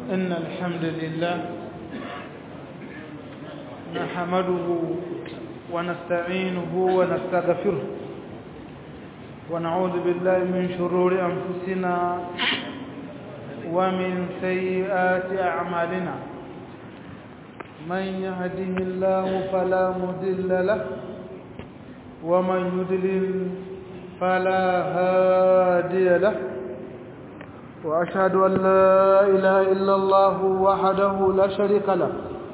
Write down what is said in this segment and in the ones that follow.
إن الحمد لله نحمده ونستعينه ونستغفره ونعوذ بالله من شرور أنفسنا ومن سيئات أعمالنا من يهده الله فلا مضل له ومن يضلل فلا هادي له وأشهد أن لا إله إلا الله وحده لا شريك له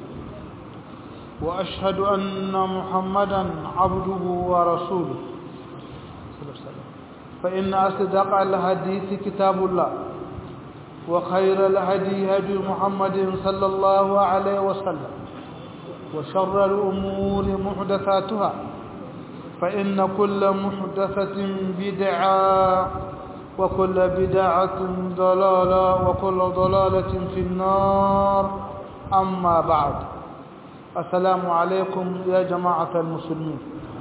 وأشهد أن محمدا عبده ورسوله فإن أصدق الحديث كتاب الله وخير الهدي هدي محمد صلى الله عليه وسلم وشر الأمور محدثاتها فإن كل محدثة بدعة وكل بدعة ضلالة وكل ضلالة في النار أما بعد السلام عليكم يا جماعة المسلمين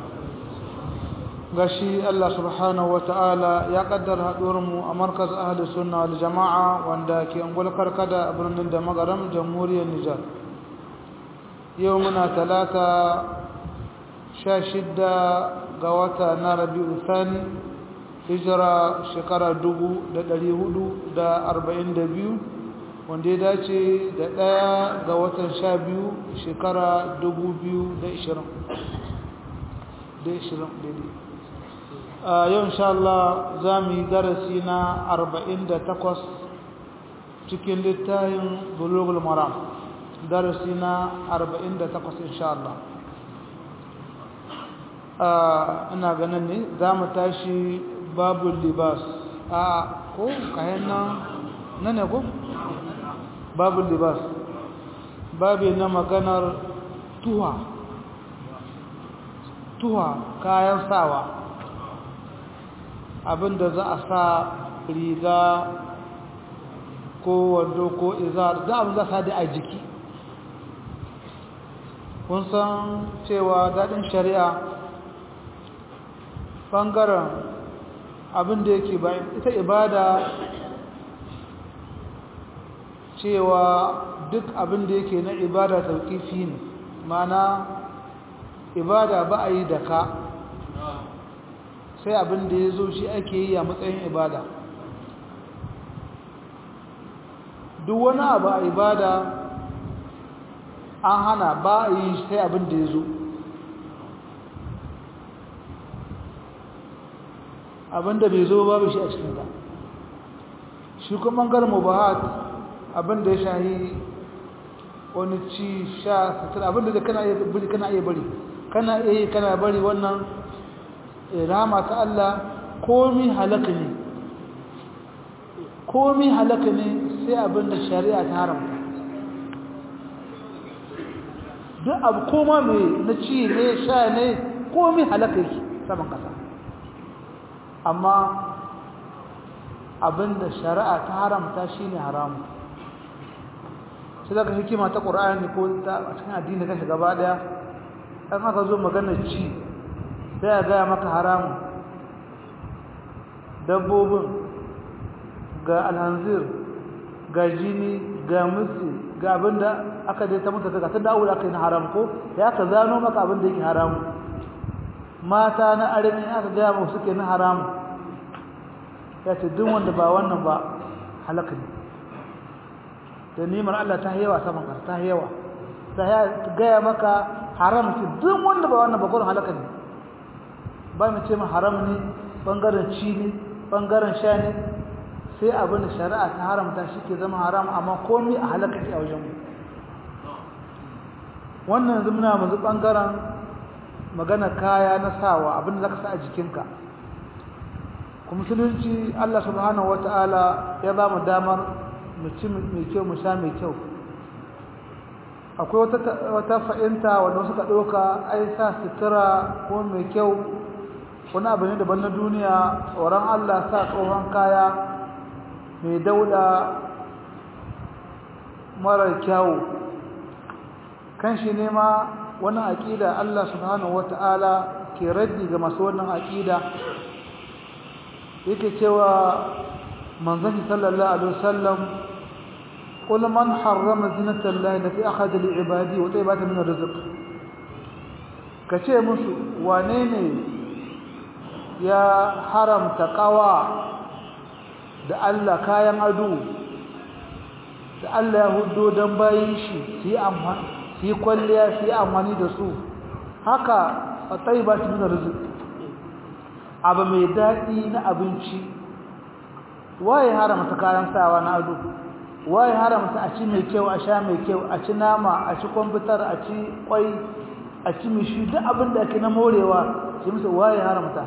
gashi Allah subhanahu ta'ala ya kaddara haɗuwarmu a markaz ahli sunna wal jama'a wanda ke ungul karkada a birnin da magaram jamhuriyar Nijar yau muna talata sha shidda ga wata na rabi'u thani hijira shekara dubu da ɗari hudu da arba'in da biyu wanda ya dace da ɗaya ga watan sha biyu shekara dubu biyu da ishirin da ishirin daidai a yau insha Allah za mu yi darasi na arba'in da takwas cikin littafin bulugul maram darasi na arba'in da takwas insha Allah ina ganin ne za mu tashi babu libas a ko kayan nan na ne ko babu libas babu na maganar tuwa tuwa kayan sawa abinda za a sa riga ko wando ko izar da abin za a sa da a jiki kun san cewa daɗin shari'a ɓangaren abin da yake bayan ita ibada cewa duk abin da yake na ibada tauƙifi ne mana ibada ba a yi da ka sai abin da ya zo shi ake yi a matsayin ibada duk wani abu a ibada an hana ba a yi sai abin da ya zo abinda bai zo babu shi a cikin ta shi kuma ɓangaren mubahat abinda ya shahi wani ci sha sutura abinda da kana iya bari kana iya bari kana iya kana bari wannan rama ta Allah komi halaka ne komi halaka ne sai abinda shari'a ta haramta duk abu koma mai na ci ne sha ne komi halaka yake saman kasa amma abinda shari'a ta haramta shine haramu sai daga hikima ta ƙur'ani ko ta cikin addini kashi gaba daya an aka zo maganar ci sai a gaya maka haramu dabbobin ga alhanzir ga jini ga musu ga abinda aka dai ta mutu ga ta dawo aka yi na haram ko ya ka zano maka abinda yake haramu mata na arimi aka gaya mu suke na haramu ya ce duk wanda ba wannan ba halaka ne da nimar Allah ta yawa saman ƙasa ta yawa ta gaya maka haram ce duk wanda ba wannan ba gudun halaka ne ba mu ce ma haram ne ɓangaren ci ne ɓangaren sha ne sai abin da shari'a ta haramta shi ke zama haram amma komi a halaka ke a wajenmu wannan yanzu muna mazu ɓangaren magana kaya na sawa abin da za ka sa a jikinka kuma musulunci Allah subhanahu wata'ala ya ba mu damar mu ci mai kyau mu sha mai kyau akwai wata fa'inta wanda suka ɗauka ai sa sutura ko mai kyau wani abu ne daban na duniya tsoron Allah sa tsohon kaya mai dauda marar kyawu kan shi ne ma wani aƙida Allah subhanahu wata'ala ke raddi ga masu wannan aƙida yake cewa manzon sallallahu alaihi wasallam قل من حرم زينة الله التي أخذ لعباده وطيبات من الرزق كشيء مسو وانيني يا حرم تقوى da Allah kayan ado da Allah ya hudo don bayin shi su yi amfani su yi kwalliya su yi amfani da su haka a tsayiba su nuna rizik abu mai daɗi na abinci waye haramta kayan sawa na ado waye haramta a ci mai kyau a sha mai kyau a ci nama a ci kwamfutar a ci kwai a ci mishi duk abin da ake na morewa shi musu waye haramta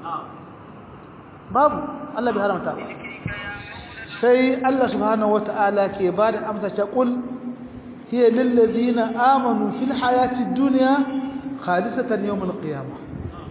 babu Allah bai haramta sai Allah subhanahu wata'ala ke ba da amsa ta kul hiya lil ladina amanu fil hayati dunya khalisatan yawm al qiyamah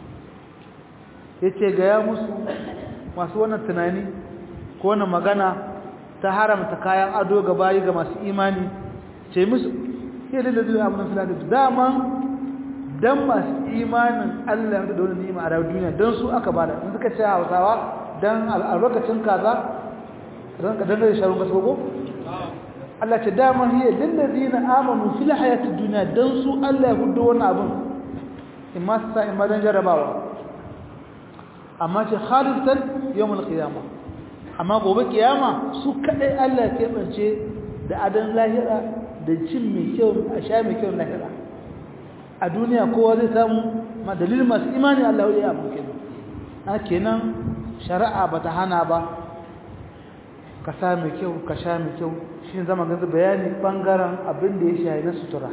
yace ga ya musu masu wannan tunani ko wannan magana ta haramta kayan ado ga bayi ga masu imani ce musu hiya lil ladina amanu fil hayati daman dan masu imanin Allah da wannan ni'ima a duniya dan su aka bada in suka ce Hausawa dan albarkacin kaza ranka dan da sharun gasko ko Allah ce dama hiya lil ladina amanu fil hayatid dunya dan su Allah ya hudo wannan abun imma sa imma dan jarabawa amma ce khalifatan yawmul qiyamah amma gobe kiyama su kadai Allah ya kebance da adan lahira da cin mai kyau a sha mai kyau lahira a duniya kowa zai samu ma dalilin masu imani Allah ya yi kenan kenan shari'a bata hana ba ka sa mai kyau ka sha mai kyau shi zama ganzu bayani bangaren abin da ya shahi na sutura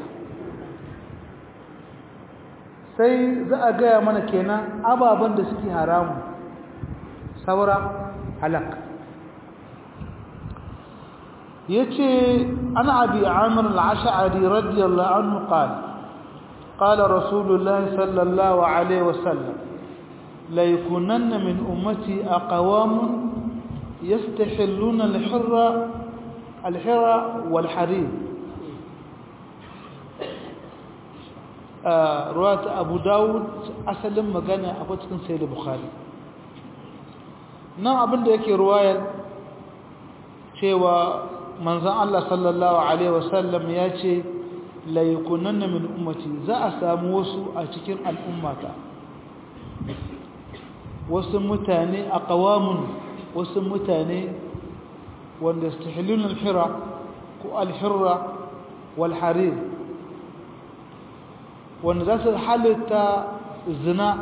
sai za a gaya mana kenan ababen da suke haramu saura halak ya ce ana abi amur al'asha'ari radiyallahu anhu qala قال رسول الله صلى الله عليه وسلم ليكونن من أمتي أقوام يستحلون الحر الحر والحرير آه رواية أبو داود أسلم مغانا أبو تكن سيد البخاري نعم أبن ديكي رواية شوى منزان الله صلى الله عليه وسلم ياتي ليكونن من أمتي زا أساموسو أتكين الأمة wasu mutane a ƙawamun wasu mutane wanda su tahilun alhira ko alhirra walharir wanda za su halitta zina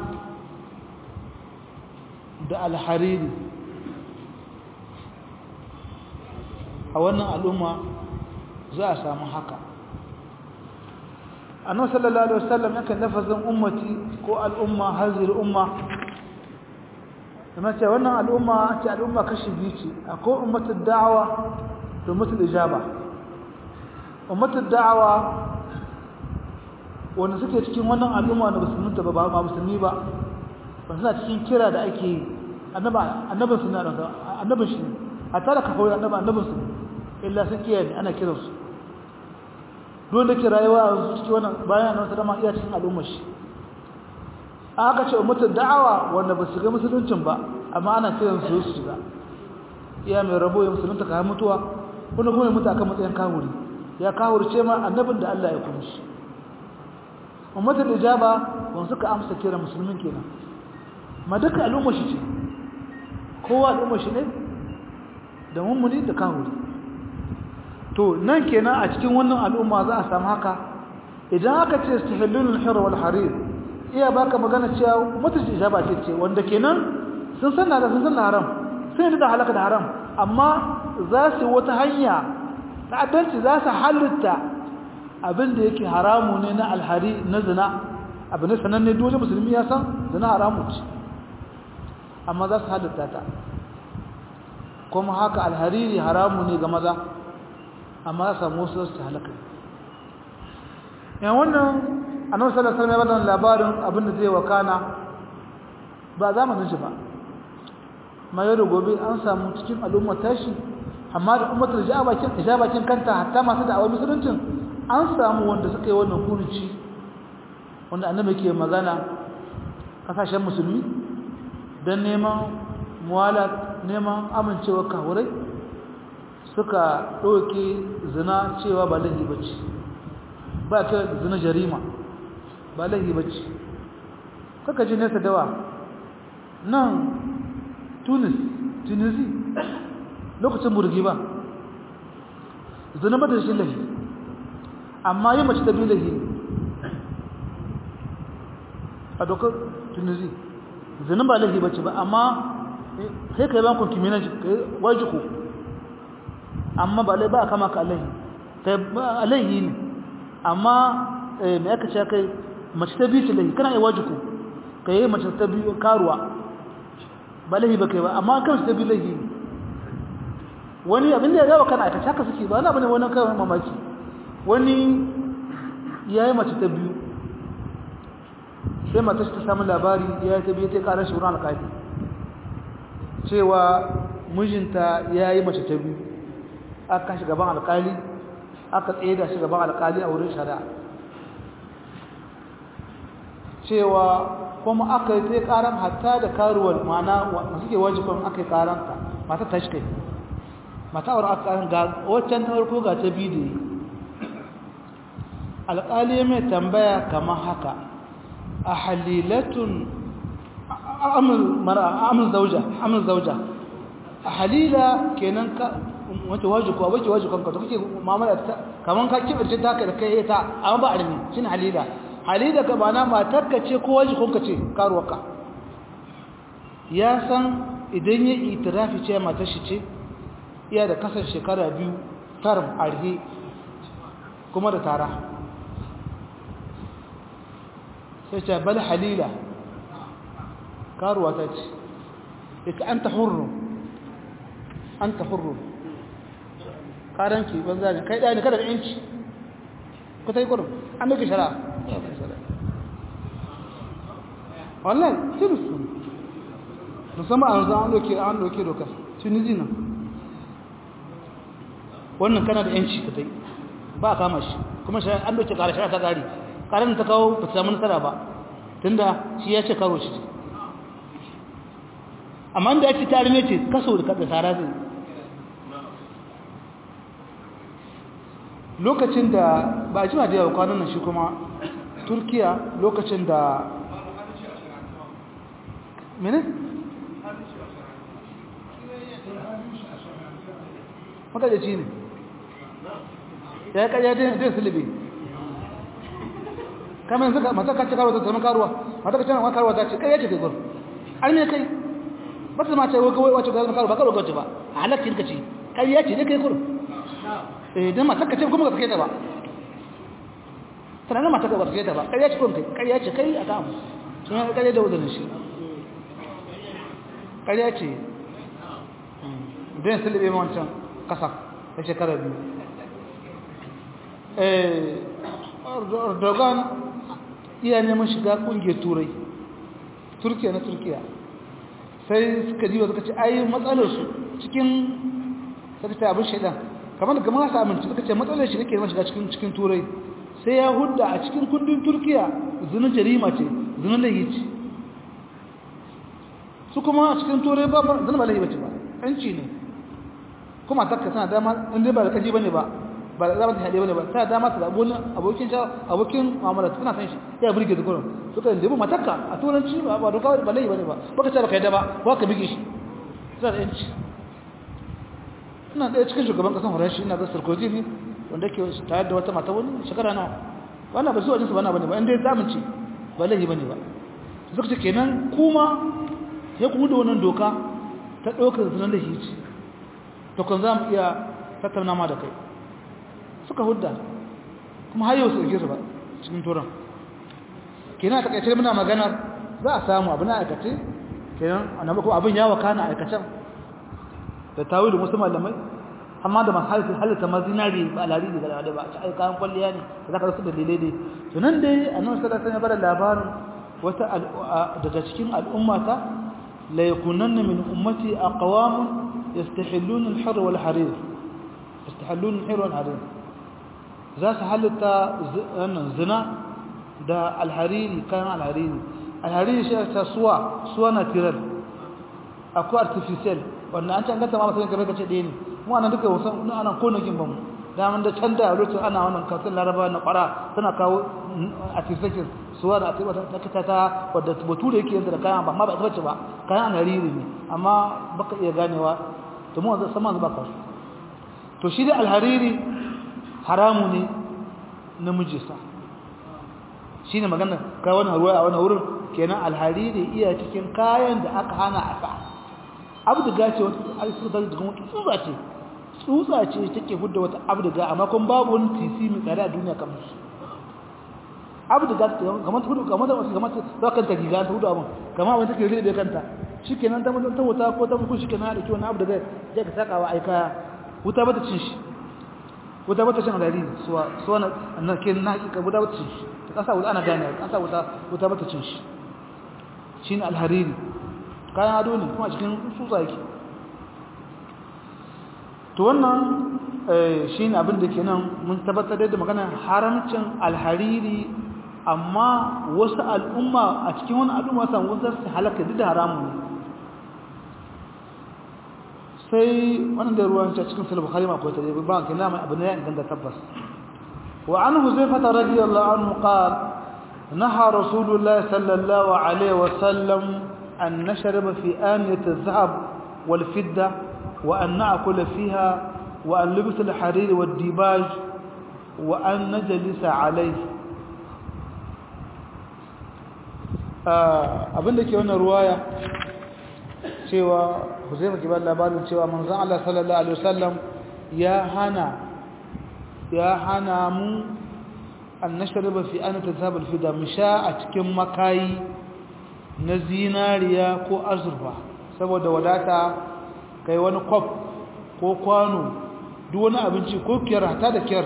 da alhariri a wannan al'umma za a samu haka annabi sallallahu alaihi wasallam yakan lafazin ummati ko al'umma hazir umma kuma ce wannan al'umma ce al'umma kashi biyu ce akwai ummatul da'awa da ummatul ijaba ummatul da'awa wanda suke cikin wannan al'umma da musulmin ba ba musulmi ba ba suna cikin kira da ake yi annaba annabin su na da annabin shi a tare ka kawai annaba annabin su illa sun kiyaye ana kiransu duk da ke rayuwa a cikin wannan bayan annabi sallama iya cikin al'ummar shi aka ce ummatul da'awa wanda ba su ga musuluncin ba amma ana kiran su su shiga iya mai rabo ya musulunta ka mutuwa kuma kuma mutu akan matsayin kawuri ya kawurce ma annabin da Allah ya kunshi ummatul ijaba wanda suka amsa kira musulmin kenan ma duka al'ummar shi ce kowa al'ummar shi ne da mummuni da kawuri to nan kenan a cikin wannan al'umma za a samu haka idan aka ce istihallul hir wal harir iya baka magana cewa mutunci ijaba ce ce wanda kenan sun san da sun san haram sun yi da halaka da haram amma za su wata hanya ta'addanci za su halitta abin da yake haramu ne na alhari na zina abin da sananne dole musulmi ya san zina haramu ce amma za su halitta ta kuma haka alhariri haramu ne ga maza amma za su samu wasu su halaka yan wannan annabi sallallahu alaihi wasallam labarin abin da zai wakana ba zamanin shi ba ma yau da gobe an samu cikin al'ummar tashi amma da ummatul ijabakin ijabakin kanta hatta masu da'awar musuluncin an samu wanda suka yi wannan kuruci wanda annabi ke magana kasashen musulmi don neman muwalat neman amincewa kawurai suka ɗauke zina cewa ba lahi ba ce ba ta zina jarima ba lahi ba ce kaka ji nesa dawa nan tunis tunisi lokacin burgi ba zina ba ta shi lahi amma yi mace ta biyu lahi a dokar tunisi zina ba lahi ba ce ba amma sai ka yi bankon kimina wajiku amma ba lai ba a kama ka alaihi kai ba alaihi ne amma mai aka ce kai mace ta biyu ce laihi kana yi wajiku ka yi mace ta biyu karuwa ba laihi ba kai ba amma kan ta biyu laihi ne wani abin da ya gawa kana aikace haka suke ba wani abu ne wani kawai mamaki wani ya yi mace ta biyu sai mata ta samu labari ya yi ta biyu ta karar shi wurin alƙali cewa mijinta ya yi mace ta biyu aka kashi gaban alƙali aka tsaye da shi gaban alƙali a wurin shari'a cewa kuma aka yi ta karan hatta da karuwar mana masu ke wajibin aka yi karanta mata ta shi kai mata aure aka karan ga waccan ta farko ga ta biyu da yi alƙali mai tambaya kamar haka a halilatun amul zauja amul zauja a halila kenan ka wace waje ko wace waje kanka to kake mu'amala ta kaman ka kibace ta ka da kai ta amma ba armi shine halila halila ka bana matar ka ce ko waje kanka ce karuwarka ya san idan ya itirafi ce matar shi ce iya da kasan shekara biyu tarm arhi kuma da tara sai ce bal halila karuwa ta ce ita anta hurru anta hurru karanki banza ne kai ɗaya ne kada da yanci ku ta yi kurum an doke shara wallahi tunisu musamman a yanzu an doke an doke dokar tunisi nan wannan kana da yanci ka tai ba a kama shi kuma an doke kara shara ta gari karan ta kawo ba ta samu nasara ba tunda shi ya ce karo shi amma da ya ci tare ne ce kaso da kada sara zai lokacin da ba a jima da yawa kwanan nan shi kuma turkiya lokacin da mene? makadaci ne ya yi kariya dai silibi kamar yanzu mata kacce karuwa ta zama karuwa mata kacce karuwa karuwa ta ce kariya ce kai gwar an ne kai ba ta mace wace ga zama karuwa ba karuwa gace ba a halakkin ka ce kariya ce ne kai kurum idan matar ka ce kuma ka sake ta ba tunanin matar ka ba sake ta ba ƙarya ce kuma ƙarya ce kai a kamu sun yi ƙarya da wuzanin shi ƙarya ce don silibe wancan ƙasa ta shekara biyu erdogan iya neman shiga ƙungiyar turai turkiya na turkiya sai suka diwa suka ce ayi matsalarsu cikin sakata abin shaidan kamar da kamar sa amince suka ce matsalar shi nake shiga cikin cikin turai sai ya hudda a cikin kundin turkiya zinin jarima ce zinin lahi ce su kuma a cikin turai ba zinin ba lahi bace ba yanci ne kuma takka tana dama inda ba da kaji bane ba ba da zama ta hade bane ba tana dama ta zabo abokin sha abokin mu'amala tana san shi ya burge da gurin suka yi debu matakka a turanci ba ba doka ba lahi bane ba baka ce baka yadda ba ba ka bige shi sai da yanci ina ɗaya cikin shugaban ƙasar horashi ina ga sarkozy ne wanda ke tare da wata mata wani shekara nawa wannan ba su wajensu bana bane ba inda ya zamanci ba laihi bane ba suka ce kenan kuma ya kuma da wannan doka ta ɗaukar zinan da hici to kan za mu iya tattauna ma da kai suka hudda kuma har yau su ɗauke su ba cikin turan kenan a takaice muna maganar za a samu abu na aikace kenan annabi kuma abin ya wakana aikacen da tawilin wasu malamai amma da masu halitta ma zinari ba alari da gada ba a ci kayan kwalliya ne da za ka rasu dalilai dai to nan dai a nan sada sanya bada labarin wata daga cikin al'ummata la yakunanna min ummati aqwamun yastahilluna al-har wal harir yastahilluna al-har wal harir za su halitta wannan zina da al-hariri kayan al-hariri al-hariri shi ta suwa suwa natural akwai artificial wannan an can ganta ma masanin kamar kace ɗaya ne mu ana duka wasan ana konokin ba mu daman da can da lokacin ana wannan kasan laraba na kwara tana kawo a tisakin suwa da atiba ta kita ta wadda bature yake yanzu da kayan ba amma ba ita bace ba kayan alhariri ne amma baka iya ganewa to mu wanzu sama ba ka to shi da alhariri haramu ne namiji sa shine magana kai wannan ruwa a wannan wurin kenan alhariri iya cikin kayan da aka hana a sa abduga ce wata alsuda da kuma tsutsa ce tsutsa ce take hudda wata abduga amma kun babu wani tisi mai tsare a duniya kamar shi abduga kamar ta hudu kamar da wasu kamar ta kanta giga ta hudu abin kamar abin take rube kanta shikenan ta mutum ta wuta ko ta muku shikenan da kiwon abduga je ka saka wa aika wuta bata cin shi wuta bata cin alhariri suwa suwa na kin na hakika wuta bata cin shi ta kasa wuta ana gane kasa wuta wuta bata cin shi shine alhariri kayan ado ne kuma cikin tsutsa yake to wannan shine abin da kenan mun tabbatar da maganar haramcin alhariri amma wasu al'umma a cikin wani al'umma san wasu su halaka duk da haramun ne sai wannan da ruwan cikin sahih bukhari ma ko ta ba kina mai abin ya inganta tabbas wa an huzaifah radiyallahu anhu qala نهى رسول الله صلى الله عليه وسلم أن نشرب في آنية الذهب والفدة وأن نأكل فيها وأن لبس الحرير والديباج وأن نجلس عليه abin da ke wannan ruwaya cewa Huzaifa ke ba labarin cewa manzon Allah sallallahu alaihi wasallam ya hana ya hana mu an nashriba fi anata zabal fida musha a cikin makayi na zinariya ko azurfa saboda wadata kai wani kwaf ko kwano duk wani abinci ko kiyar hata da kiyar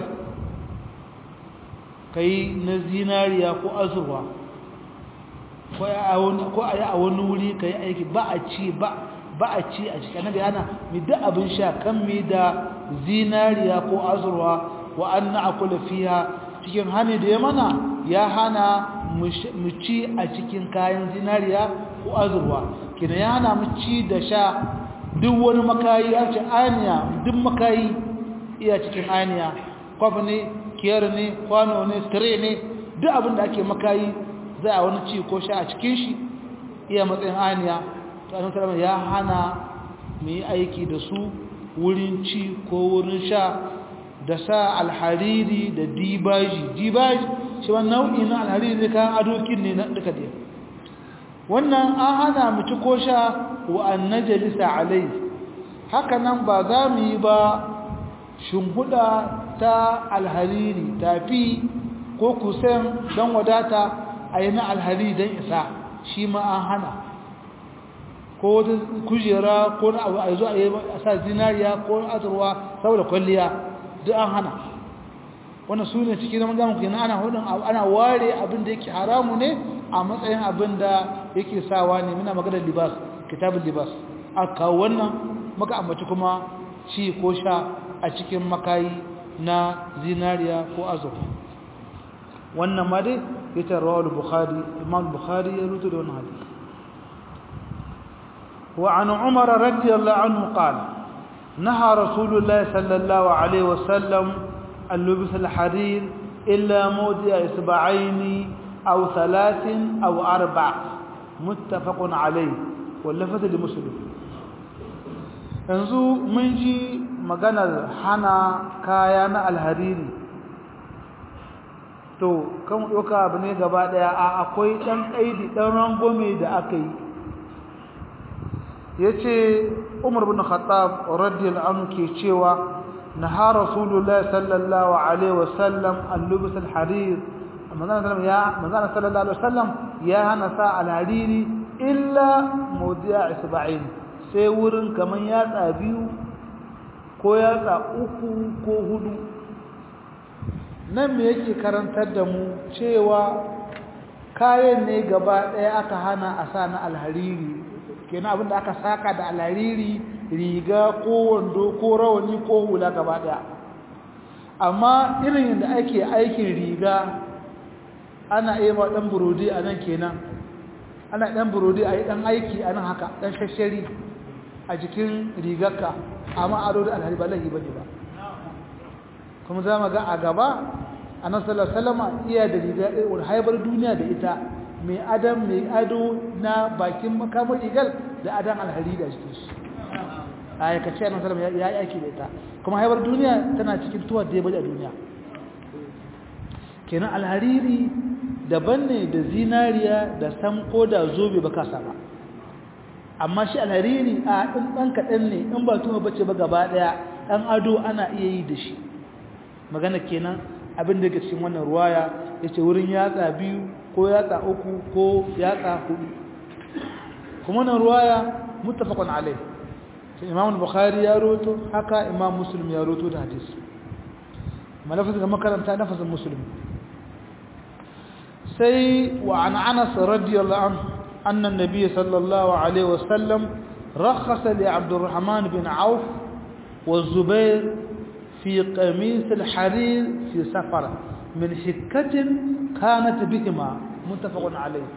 kai na zinariya ko azurfa ko a yi a wani wuri ka yi aiki ba a ci ba a ci a cikin da yana mi da abin sha kan mi da zinariya ko azurfa wa an na akula fiya cikin hani da ya mana ya hana mu ci a cikin kayan zinariya ko azurwa kina ya hana mu ci da sha duk wani makayi a ce aniya duk makayi iya cikin aniya kwaf ne kiyar ne kwano ne tire ne duk abin da ake makayi za a wani ci ko sha a cikin shi iya matsayin aniya to annabi sallallahu ya hana mu yi aiki da su wurin ci ko wurin sha da sa alhariri da dibaji dibaji shi wani nau'i na alhariri ne kayan adokin ne na duka da wannan an hana mu ci ko sha wa an najalisa alai haka nan ba za mu yi ba shimbuda ta alhariri tafi ko kusan don wadata a yi na alhariri don isa shi ma an hana ko wata kujera ko na abu a zo a yi a sa zinariya ko azurwa saboda kwalliya duk an hana wannan su ne cikin zaman zamu kenan ana hudun ana ware abin da yake haramu ne a matsayin abin da yake sawa ne muna maganar libas kitabul libas a kawo wannan maka ambaci kuma ci ko sha a cikin makayi na zinariya ko azurfa wannan ma dai yace rawal bukhari imam bukhari ya rutu da wannan hadisi wa an umar radiyallahu anhu qala نهى رسول الله صلى الله عليه وسلم أن لبس الحرير إلا موضع إصبعين أو ثلاث أو أربع متفق عليه واللفظ لمسلم yanzu mun ji maganar hana kaya na alhariri to kan ɗauka abu ne gaba ɗaya a akwai ɗan ƙaidi ɗan rangome da aka yi ya ce umar bin khattab radiyallahu anhu ke cewa naha rasulullahi sallallahu alaihi wasallam an lubus alharir manzana sallallahu alaihi wasallam ya hana sa alhariri illa mawdi'a isba'in sai wurin kaman yatsa biyu ko yatsa uku ko hudu nan me yake karantar da mu cewa kayan ne gaba ɗaya aka hana a sa na alhariri kenan abinda aka saka da alhariri riga ko wando ko rawani ko hula gaba ɗaya amma irin yadda ake aikin riga ana iya ma ɗan burodi a nan kenan ana ɗan burodi a yi ɗan aiki a nan haka ɗan shashari a jikin rigarka amma ado da alhari ba lahi bane ba kuma za mu ga a gaba annabi sallallahu alaihi wasallam iya da riga wal haibar duniya da ita mai adam mai ado na bakin makamar rigar da adan alhari da cikin shi a kace annabi sallallahu alaihi wasallam ya yi aiki da ita kuma haibar duniya tana cikin tuwar da ya bari a duniya kenan alhariri daban ne da zinariya da samko da zobe ba kasa ba amma shi alhariri a ɗin ɗan kaɗan ne in ba tuma bace ba gaba ɗaya ɗan ado ana iya yi da shi magana kenan abin da ke cikin wannan ruwaya ya ce wurin yatsa biyu ko yatsa uku ko yatsa hudu kuma wannan ruwaya muttafaqun alai sai imam bukhari ya roto haka imam muslim ya roto da hadisi malafin da makaranta nafasin muslim سي وعن عنس رضي الله عنه أن النبي صلى الله عليه وسلم رخص لعبد الرحمن بن عوف والزبير في قميص الحرير في سفر من حكة كانت بهما متفق عليه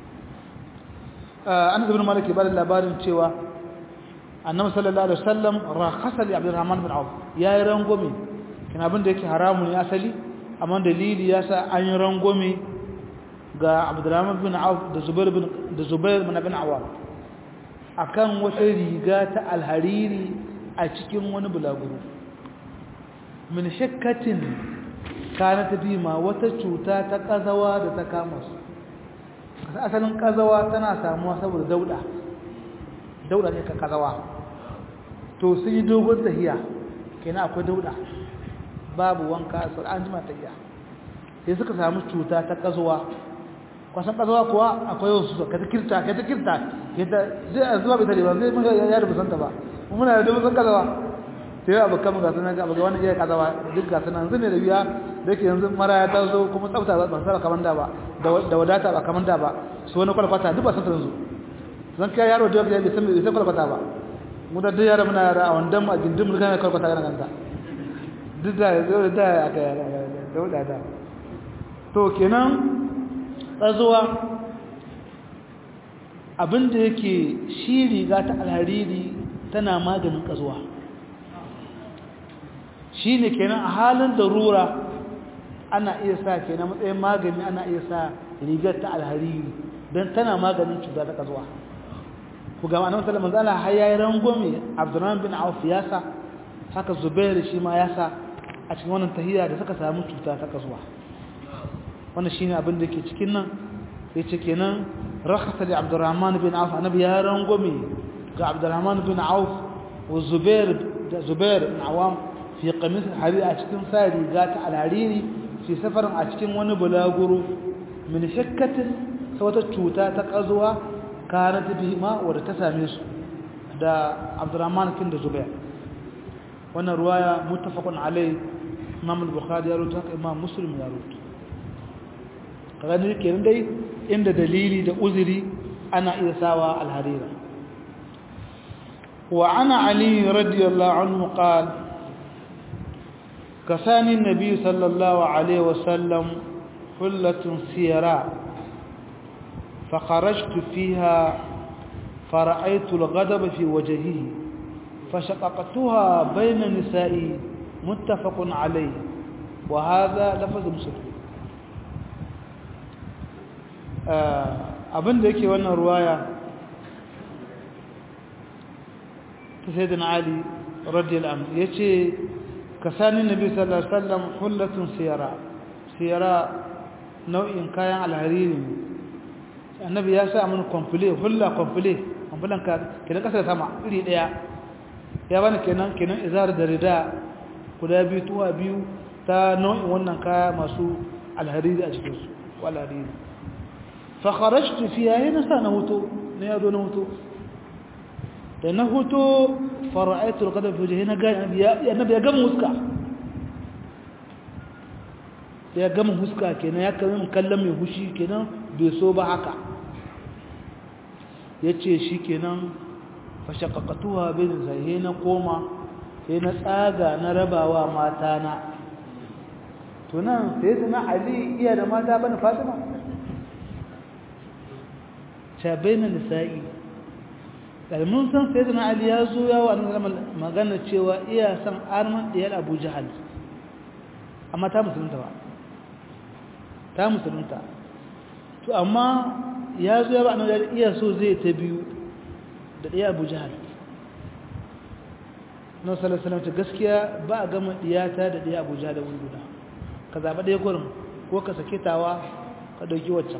آه أنا ابن مالك بار اللابار تشوى النبي صلى الله عليه وسلم رخص لعبد الرحمن بن عوف يا رنغومي كان abin da yake haramun ya asali amma dalili yasa an yi rangwame ga abdurrahman bin auf da zubair bin da zubair bin bin awam akan wata riga ta alhariri a cikin wani bulaguro min shakkatin kana ta ma wata cuta ta kazawa da ta kama su asalin kazawa tana samuwa saboda dauda dauda ne ka kazawa to sun yi dogon tahiya kenan akwai dauda babu wanka sai an jima tahiya sai suka samu cuta ta kazawa kwasan kazawa kuwa akwai wasu ka ta kirta ka ta kirta yadda zai a zuwa bai tare ba zai mun ya da busanta ba muna da busan kazawa sai ya abu kama gasu nan ga abu wani iya kazawa duk gasu nan zai ne da biya da yake yanzu mara ya taso kuma tsafta ba ban saba kaman da ba da wadata ba kaman da ba su wani kwalkwata duk ba san yanzu zan kai yaro da ya san bai san kwalkwata ba mu da duk yara muna yara a wandan mu a gindin mun kana kwalkwata kana kanta duk da da aka yara da wadata to kenan tsazuwa abinda yake shi riga ta alhariri tana maganin ƙazuwa shi ne kenan a halin darura ana iya sa kenan matsayin magani ana iya sa rigar ta alhariri don tana maganin cuta ta ƙazuwa ku gama na matsalar manzala har ya yi rangwame abdurrahman bin auf ya sa haka zubairu shi ma ya sa a cikin wannan tahiyya da suka samu cuta ta ƙazuwa wannan shine abin da ke cikin nan yace kenan rakhasa li Abdurrahman bin Auf annabi ya rangome ga Abdurrahman bin Auf wa Zubair da Zubair bin Awam fi qamis al-harir a cikin sa riga ta al-hariri fi safarin a cikin wani bulaguro min shakkatin wata cuta ta kazuwa kana ta bihima wadda ta same su da Abdurrahman kin da Zubair wannan ruwaya muttafaqun alai Imam al-Bukhari ya rawaito Imam Muslim ya rawaito kaga ne kenan dai inda dalili da uzuri ana iya sawa alharira wa ana ali radiyallahu anhu qala kasani nabi sallallahu alaihi wasallam hullatun siyara فخرجت فيها فرأيت الغضب في وجهه فشققتها بين نسائي متفق عليه وهذا لفظ مسلم abin da yake wannan ruwaya ta sai da ali radiyal anhu ya ce ka sani nabi sallallahu alaihi wasallam hullatun siyara siyara nau'in kayan alhariri annabi ya sa mun komfule hulla komfule komfulan ka kenan kasar sama iri daya ya bani kenan kenan izar da rida guda biyu tuwa biyu ta nau'in wannan kaya masu alhariri a cikinsu walhariri فخرجت فيها هنا سنهوتو نيادو نهوتو تنهوتو فرأيت القدم في وجهي هنا قال النبي يا قم وسكا ya gama huska kenan ya kama kallon mai hushi kenan bai so ba haka ya ce shi kenan fashakakatuwa bai da zai na koma sai na tsaga na rabawa mata na tunan sai su na ali iya da mata bane fatima ta bayyana nisa'i da mun san sai da ali ya zo yawa an magana cewa iya san arman diyar abu jahal amma ta musulunta ba ta musulunta to amma ya zo yawa an iya so zai ta biyu da diyar abu jahal na salasalam ta gaskiya ba a gama diyata da diyar abu jahal da wuri guda ka zaɓa ɗaya kurin ko ka sake tawa ka ɗauki waccan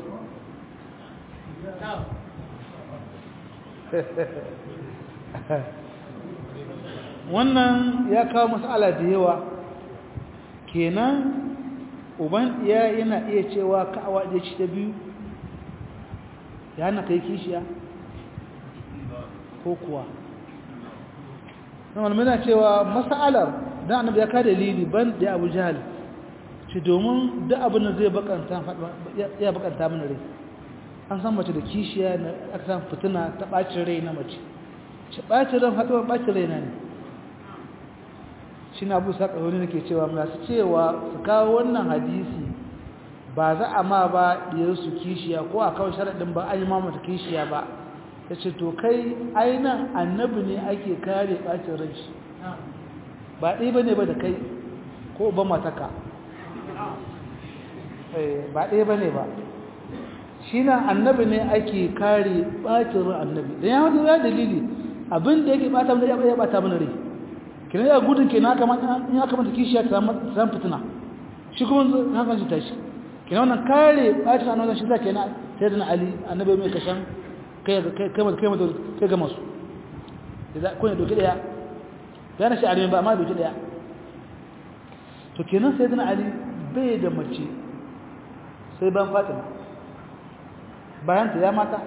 wannan ya kawo matsala da yawa kenan uban iya yana iya cewa ka'awa da ci ta biyu ya na kai kishiya ko kuwa na mana cewa matsalar don annabi ya ka dalili ban da abu jihal ci domin duk abin da zai bakanta mana rai an san mace da kishiya na aka san fitina ta ɓacin rai na mace shi ɓacin ran haɗuwar ɓacin rai na ne shi na abu saƙa wani nake cewa masu cewa su kawo wannan hadisi ba za a ma ba su kishiya ko a kawo sharaɗin ba an yi mamata kishiya ba ya ce to kai ainihin annabi ne ake kare ɓacin rai shi ba ɗaya ba ne ba da kai ko ba mataka ba ɗaya ba ne ba shi na annabi ne ake kare ɓacin ran annabi da ya wata ya dalili abin da yake ɓata mana ya ɓata mana rai kina ya gudun ke na kamata kishiya ta samun fitina shi kuma hakan shi tashi kina wannan kare ɓacin annabi shi za ke na sai da na ali annabi mai kashan kai ga masu kuna doki ɗaya ya na shi alimin ba amma doki ɗaya to kenan sai da na ali bai da mace sai ban fatima bayan ta ya mata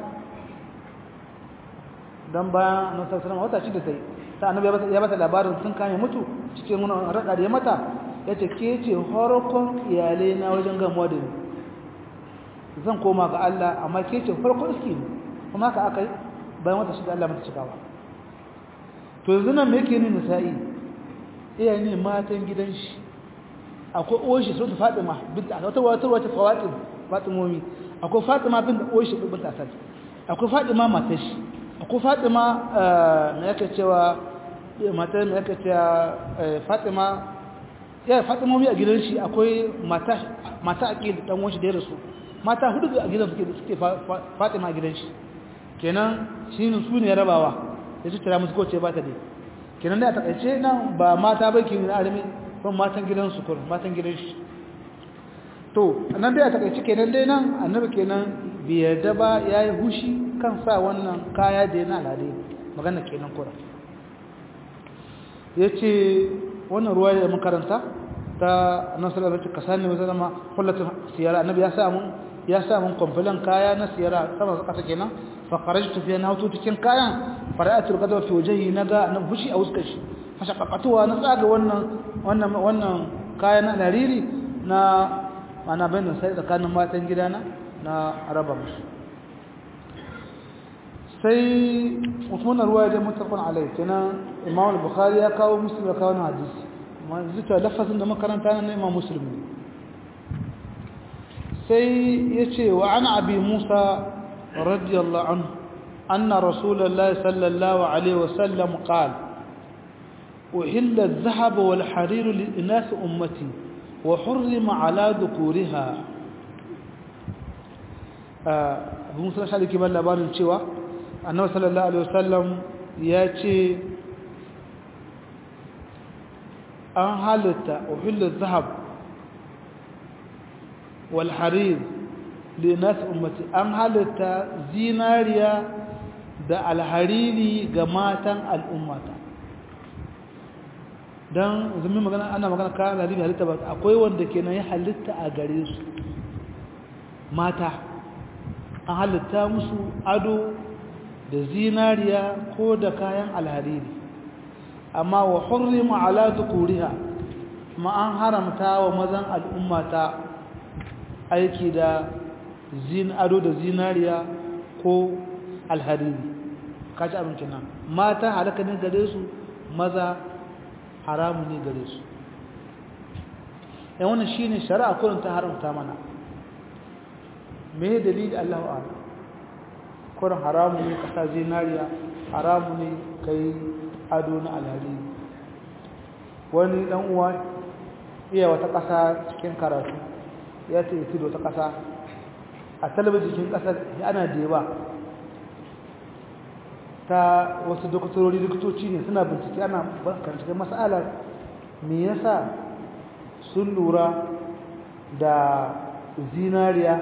don bayan na sassanar wata shi da ta yi ta annabi ya bata labarin sun kame mutu cikin wani raɗa da ya mata ya ce ke ce horokon iyalai na wajen gamuwa da ni zan koma ga Allah amma ke ce farkon iski ne kuma ka aka yi bayan wata shi da Allah mata cikawa to yanzu nan me yake ni nisa'i iya ne matan gidan shi akwai oshi sun fatima binta asad wata wata wata fawatim fatimomi akwai fatima binta oshi binta asad akwai fatima matar shi akwai fatima me yake cewa matar me yake cewa fatima ya fatimomi a gidan shi akwai mata mata aqil dan wani da ya rasu mata hudu a gidan suke suke fatima a gidan shi kenan shi ne su ne rabawa ya tattara musu ko ce ba ta dai kenan da a takaice nan ba mata ba ke na arimi ban matan gidansu kurin matan gidan shi to nan dai a takaice kenan dai nan annabi kenan bai yarda ba ya yi hushi kan sa wannan kaya da yana alade magana kenan kurin ya ce wannan ruwa da makaranta ta nasarar da ka sani mai zama kullatin siyara annabi ya sa mun ya sa mun kwamfilan kaya na siyara sama kasa kenan fa kharajtu fi na hutu cikin kayan fara'atul qadwa fi wajhi naga na hushi a wuskar shi fashaqatuwa na tsaga wannan wannan wannan kayan na lariri na mana bayan sai tsakanin matan gidana na araba musu sai usman ruwa da mutafan alai kenan imam al-bukhari ya kawo muslim ya kawo hadisi amma zuta lafazin da makaranta na imam muslim sai yace wa an abi musa radiyallahu anhu anna rasulullahi sallallahu alaihi wasallam qala أحل الذهب والحرير لإناث أمتي وحرم على ذكورها abu musa shi ke ban labarin cewa annabi sallallahu alaihi wasallam ya ce an halitta uhillu zahab wal harir li nas ummati an halitta zinariya da alhariri ga matan al'ummata don zumi magana ana magana kayan alhariri halitta ba akwai wanda kenan ya halitta a gare su mata an halitta musu ado da zinariya ko da kayan alhariri amma wa hurrima ala dhukuriha ma an haramta wa mazan al'ummata aiki da zin ado da zinariya ko alhariri kaci abinci nan mata halaka ne gare su maza haramu ne gare su yan wannan shine shari'a kullum ta haramta mana me dalili Allahu a'lam kurin haramu ne kasa zinariya haramu ne kai ado na alhari wani dan uwa iya wata ƙasa cikin karatu ya ce isi da wata ƙasa a talabijin ƙasar ana da yawa ta wasu doktorori likitoci ne suna bincike ana binciken matsalar me yasa sun lura da zinariya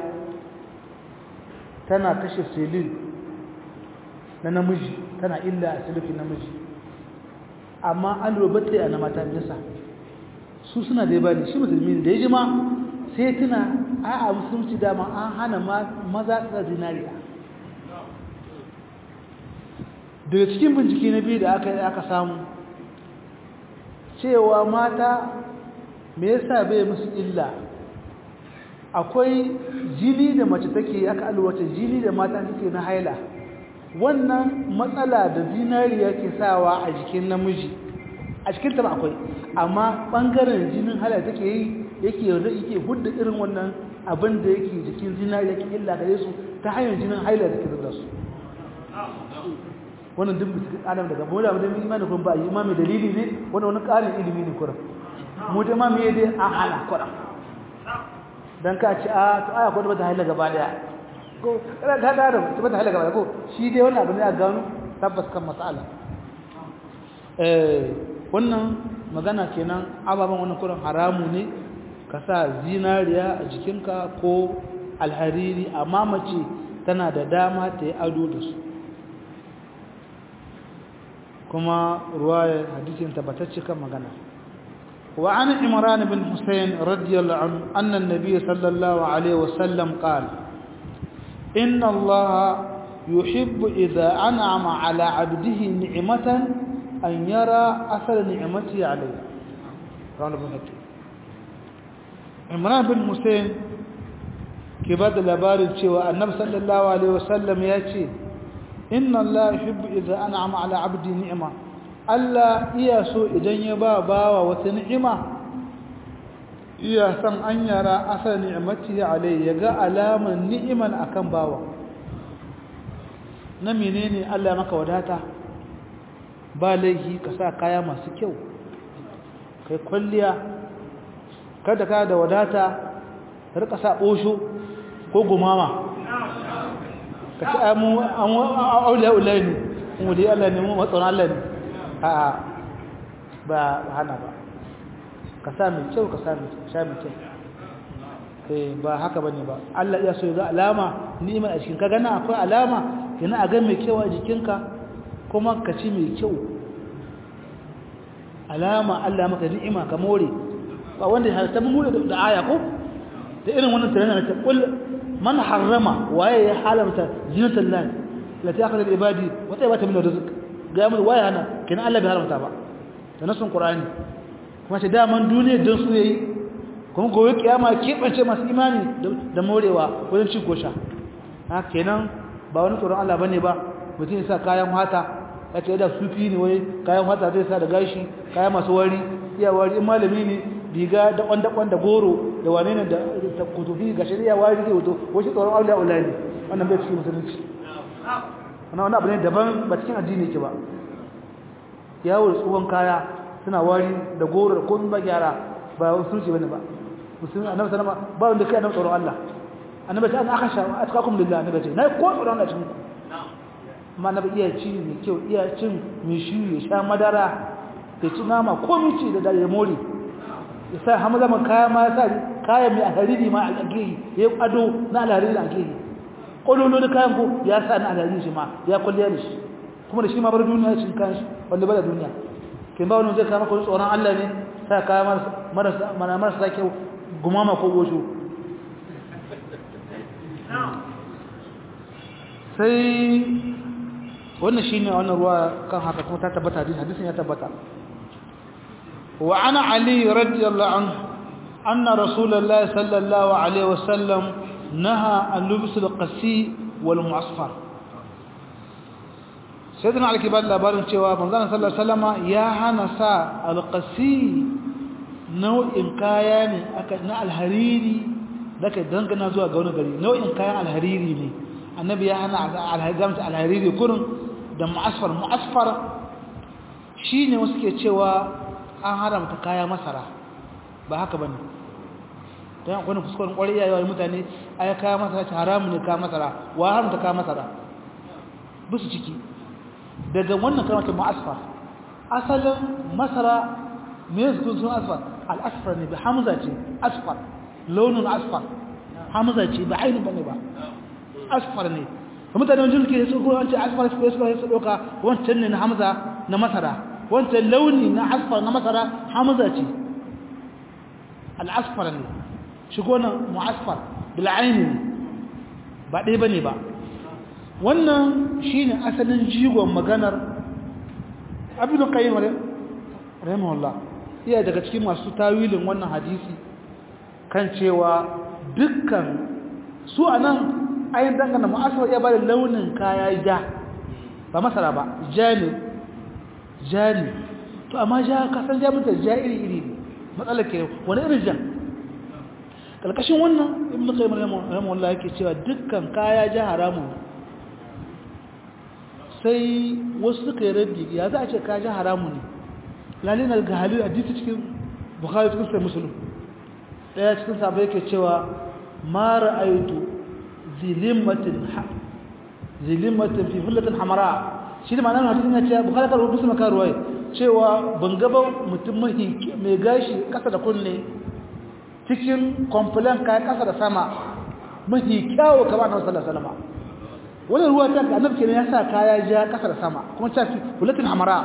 tana kashe selin na namiji tana illa a silifin namiji amma an lura batta a na mata nisa su suna da ba ne shi musulmi da ya ji ma sai tuna a a musulunci dama an hana maza da zinariya daga cikin bincike na biyu da aka yi aka samu cewa mata me yasa bai musu illa akwai jini da mace take aka alwata jini da mata suke na haila wannan matsala da zinariya ke sawa a jikin namiji a cikin ta akwai amma bangaren jinin haila take yi yake yake hudda irin wannan abin da yake jikin zinariya ke illa gare su ta hanyar jinin haila da ke zuba su wannan duk bisu adam daga bola mu da mu imani kun ba imami dalili ne wannan wani ƙarin ilimi ne kuran mu da ma me dai an hala kuran dan ka ci a to aya ko da bata haila gaba daya ko kada ka da da bata haila gaba daya ko shi dai wannan abu ne a gano tabbas kan mas'ala eh wannan magana kenan ababan wannan kuran haramu ne ka sa zinariya a jikinka ko alhariri amma mace tana da dama ta yi ado da su kuma ruwayar hadisin tabbatacce kan magana wa an imran bin husayn radiyallahu anhu anna an-nabiy sallallahu alaihi wasallam qala inna allaha yuhibbu idha an'ama ala 'abdihi ni'matan an yara athara ni'matihi alayhi rawahu al-bukhari imran bin husayn ke ba da labarin cewa annabi sallallahu alaihi wasallam ya ce inna Allah yuhibbu idza an'ama ala 'abdi ni'ma Allah iya so idan ya ba bawa wata ni'ima iya san an yara asal ni'mati alai yaga alaman ni'iman akan bawa na menene Allah maka wadata ba laihi ka sa kaya masu kyau kai kwalliya kada ka da wadata ka rika sa osho ko gumama ka ci amu auliya ulai ne mu dai Allah ne mu matsaron Allah ne a ba hana ba ka sa mai kyau ka sa mai sha mai kyau eh ba haka bane ba Allah ya so ya ga alama ni'ima a cikin ka gana akwai alama yana a ga mai kyau a jikinka kuma ka ci mai kyau alama Allah maka ni'ima ka more ba wanda ya ta mu da aya ko da irin wannan tarana ta kul man harrama waye ya halamta zinatul lahi lati akhadha al ibadi wa tayyibata min rizq ga mu waye hana kina Allah bai haramta ba da nasun qur'ani kuma sai daman duniya don su yayi kuma gobe kiyama kebance masu imani da morewa wajen cin gosha ha kenan ba wani tsoron Allah bane ba mutum ya sa kayan hata ya ce da sufi ne wai kayan hata zai sa da gashi kayan masu wari iya wari in malami ne riga da kwanda kwanda goro da wane ne da kutubi ga shari'a wari zai wato wasu tsoron auliya ulai ne wannan bai cikin musulunci wannan wani abu ne daban ba cikin addini ke ba yawo da tsohon kaya suna wari da goro da komai ba gyara ba musulunci bane ba musulunci annabi sallama ba wanda kai annabi tsoron Allah annabi ta an akhasha atqakum lillah annabi ce nayi ko tsoron Allah cikin ku amma annabi iya ci mai kyau iya cin mai shi ya sha madara ya ci nama komai ci da dare mori ya sa hamza man kaya ma ya sa kaya mai alhariri ma a gehi ya yi ado na alhariri a gehi ƙololo da kayan ko ya sa na alhariri shi ma ya kwalliya da shi kuma da shi ma bar duniya cin kayan shi wanda bada duniya ke ba wani zai kama kwanci tsoron allah ne sa kaya marasa kyau gumama ko gosho sai wannan shi ne wannan ruwa kan haka kuma ta tabbata hadisin ya tabbata وعن علي رضي الله عنه أن رسول الله صلى الله عليه وسلم نهى عن لبس القسي والمعصفر سيدنا علي كبار labarin cewa manzon sallallahu alaihi wasallam ya hana sa alqasi nau'in kaya ne aka na alhariri dake dangana zuwa ga wani gari nau'in kayan alhariri ne annabi ya hana alhariri alhariri kurun da mu'asfar mu'asfar shine wasu ke cewa an haramta kaya masara ba haka bane dan akwai kuskuren kwarai yayi mutane ai kaya masara ce haramu ne kaya masara wa haramta kaya masara bisu ciki daga wannan kalmar mu'asfar asalin masara me su sun asfar al-asfar ne bi hamza ce asfar launin asfar hamza ce ba ainihin bane ba asfar ne mutane wajen ke su ko wance asfar su ko su doka wancan ne na hamza na masara wancan launi na asfar na masara hamza ce al-asfar ne shigo na mu'asfar bil aini ba dai bane ba wannan shine asalin jigon maganar abin qayyim rahimahullah iya daga cikin masu tawilin wannan hadisi kan cewa dukkan su anan ayin dangana mu'asfar ya bada launin kaya ja ba masara ba ja ne ja ne to amma ja kasan ja mutar ja iri iri ne matsalar ke wani irin ja kalkashin wannan ibn qayyim rahimahullah yake cewa dukkan kaya ja haramun sai wasu suka yi raddi ya za a ce kaya ja haramun ne lalina ga halil hadisi cikin bukhari cikin sai musulun daya cikin sabai yake cewa ma ra'aytu zilimatin zilimatin fi hullatin hamara shi ne ma'anar hadisin ya ce bukhari kar musulun ka ruwai cewa ban gaba mutum mai gashi kasa da kunne cikin complain kai kasa da sama mahi kyawo kama na sallallahu alaihi wasallam wani ruwa ta annabi kenan ya sa kaya ja kasa da sama kuma ta fi hullatin hamara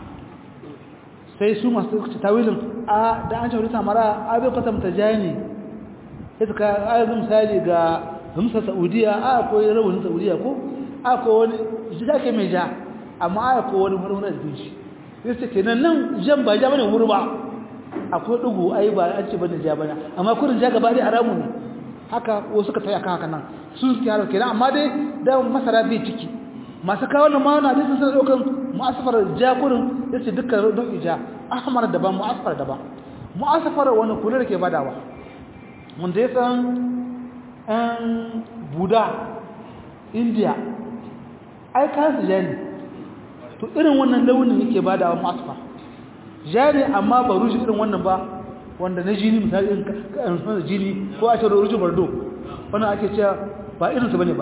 sai su masu tawilin a da an shawarci samara a bai kwatanta jani sai suka ayyazin misali ga hamsa saudiya a akwai rawanin saudiya ko a akwai wani jida ke mai ja amma a akwai wani wani da shi sai su ke nan nan jan ba ja bane wuri ba akwai dugu ai ba an ce bane ja bane amma kurin ja gaba dai haramu ne haka wasu suka tayi akan haka nan sun suke harar kenan amma dai da masara bai ciki masu kawo na mawana dai sun sanar ɗaukan mu'asafar jakurin ya ce dukkan nau'i ja ahmar daban mu'asafar daban mu'asafar wani kula da ke badawa wanda ya san ɗan buda india ai kayan su ja ne to irin wannan launin yake badawa mu'asafar ja ne amma ba rushe irin wannan ba wanda na jini misali irin jini ko a ce rushe bardo wannan ake cewa ba irinsu bane ba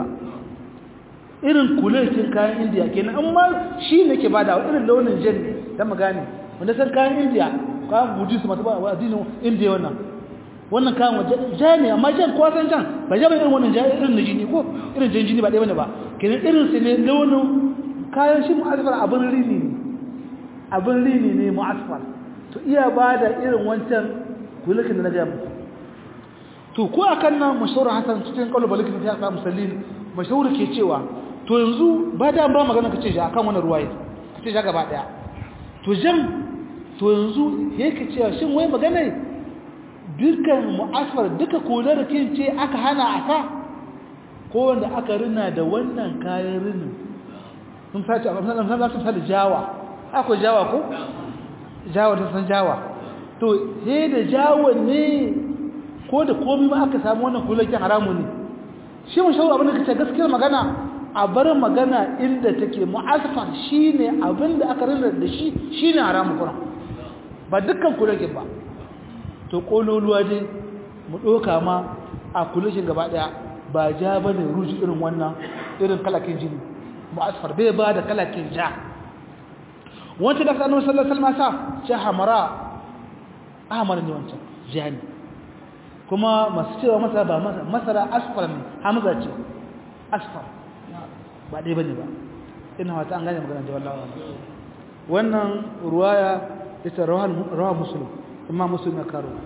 irin kuletin kayan indiya kenan amma shi ne ke bada irin launin jan ne don mu gane wanda san kayan indiya kayan buddhist masu ba addinin indiya wannan wannan kayan waje ja ne amma jan kowa san jan ba ja ba irin wannan ja irin na jini ko irin jan jini ba ɗaya bane ba kenan irin su ne launin kayan shi mu'asfar abin rini ne abin rini ne mu'asfar to iya ba da irin wancan kuletin da na gaya muku to ko akan nan mashahur hasan cikin kaulu balikin ta sa musallin mashahur ke cewa to yanzu ba da ba magana kace shi akan wannan ruwaye kace shi gaba daya to jan to yanzu yake cewa shin wai magana dukkan mu'asfar duka kolar kin ce aka hana aka ko wanda aka rina da wannan kayan rinin sun sace a misalan san zasu da jawa akwai jawa ko jawa ta san jawa to sai da jawa ne ko da komai ma aka samu wannan kolar kin haramu ne shi mun shawo abin da kace gaskiyar magana a bar magana inda take mu'asfar shine abinda aka rinda da shi shine haramu kuma ba dukkan kulake ba to kololuwa dai mu doka ma a kulashin gaba daya ba ja bane ruji irin wannan irin kalakin jini mu'asfar bai ba da kalakin ja wancan da sanin sallallahu alaihi wasallam sa ja hamara ahmar ne wancan jani kuma masu cewa masara ba masara asfar ne hamza ce asfar ba ɗaya bane ba ina wata an gane magana da wallahi wannan ruwaya ita rawa muslim imam muslim ya karo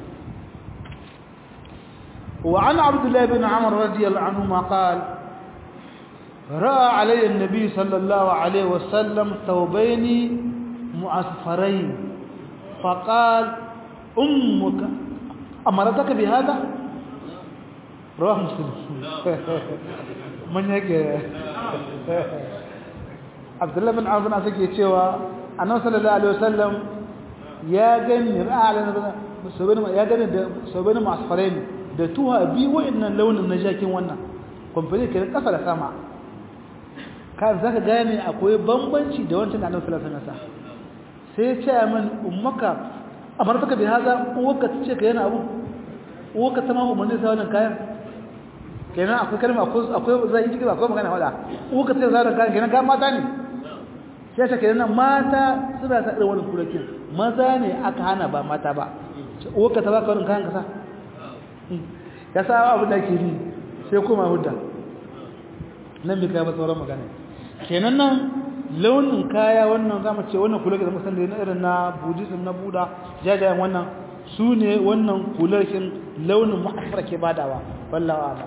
wa an abdullah ibn amr radiyallahu anhu ma qala راى علي النبي صلى الله عليه وسلم ثوبين معصفرين فقال امك امرتك بهذا رواه مسلم من yake Abdullah bin Amr bin Asake cewa Annabi sallallahu alaihi wasallam ya gani ra'alan sabani ya gani da sabani masfarain da tuha bi wa'annan launin na jakin wannan complete ke kasa da sama ka zaka gane akwai bambanci da wancan da annabi sallallahu alaihi wasallam sai ya ce min ummaka amartaka bi haza uwarka tace ka yana abu uwarka ta ma umarni sai wannan kayan kenan akwai kalma akwai akwai zai yi akwai magana wada uwarka tace za kayan kenan ga mata ne sai ta kenan mata suna sa irin wannan kurakin maza ne aka hana ba mata ba uwarka ta baka wannan kayan kasa ka sa abu da ke ni sai kuma hudda nan bi kai ba sauran magana kenan nan launin kaya wannan zamu ce wannan kula da musan da na irin na buddhism na buda jajayen wannan su ne wannan kularkin launin mu'affar ke badawa wallahi ala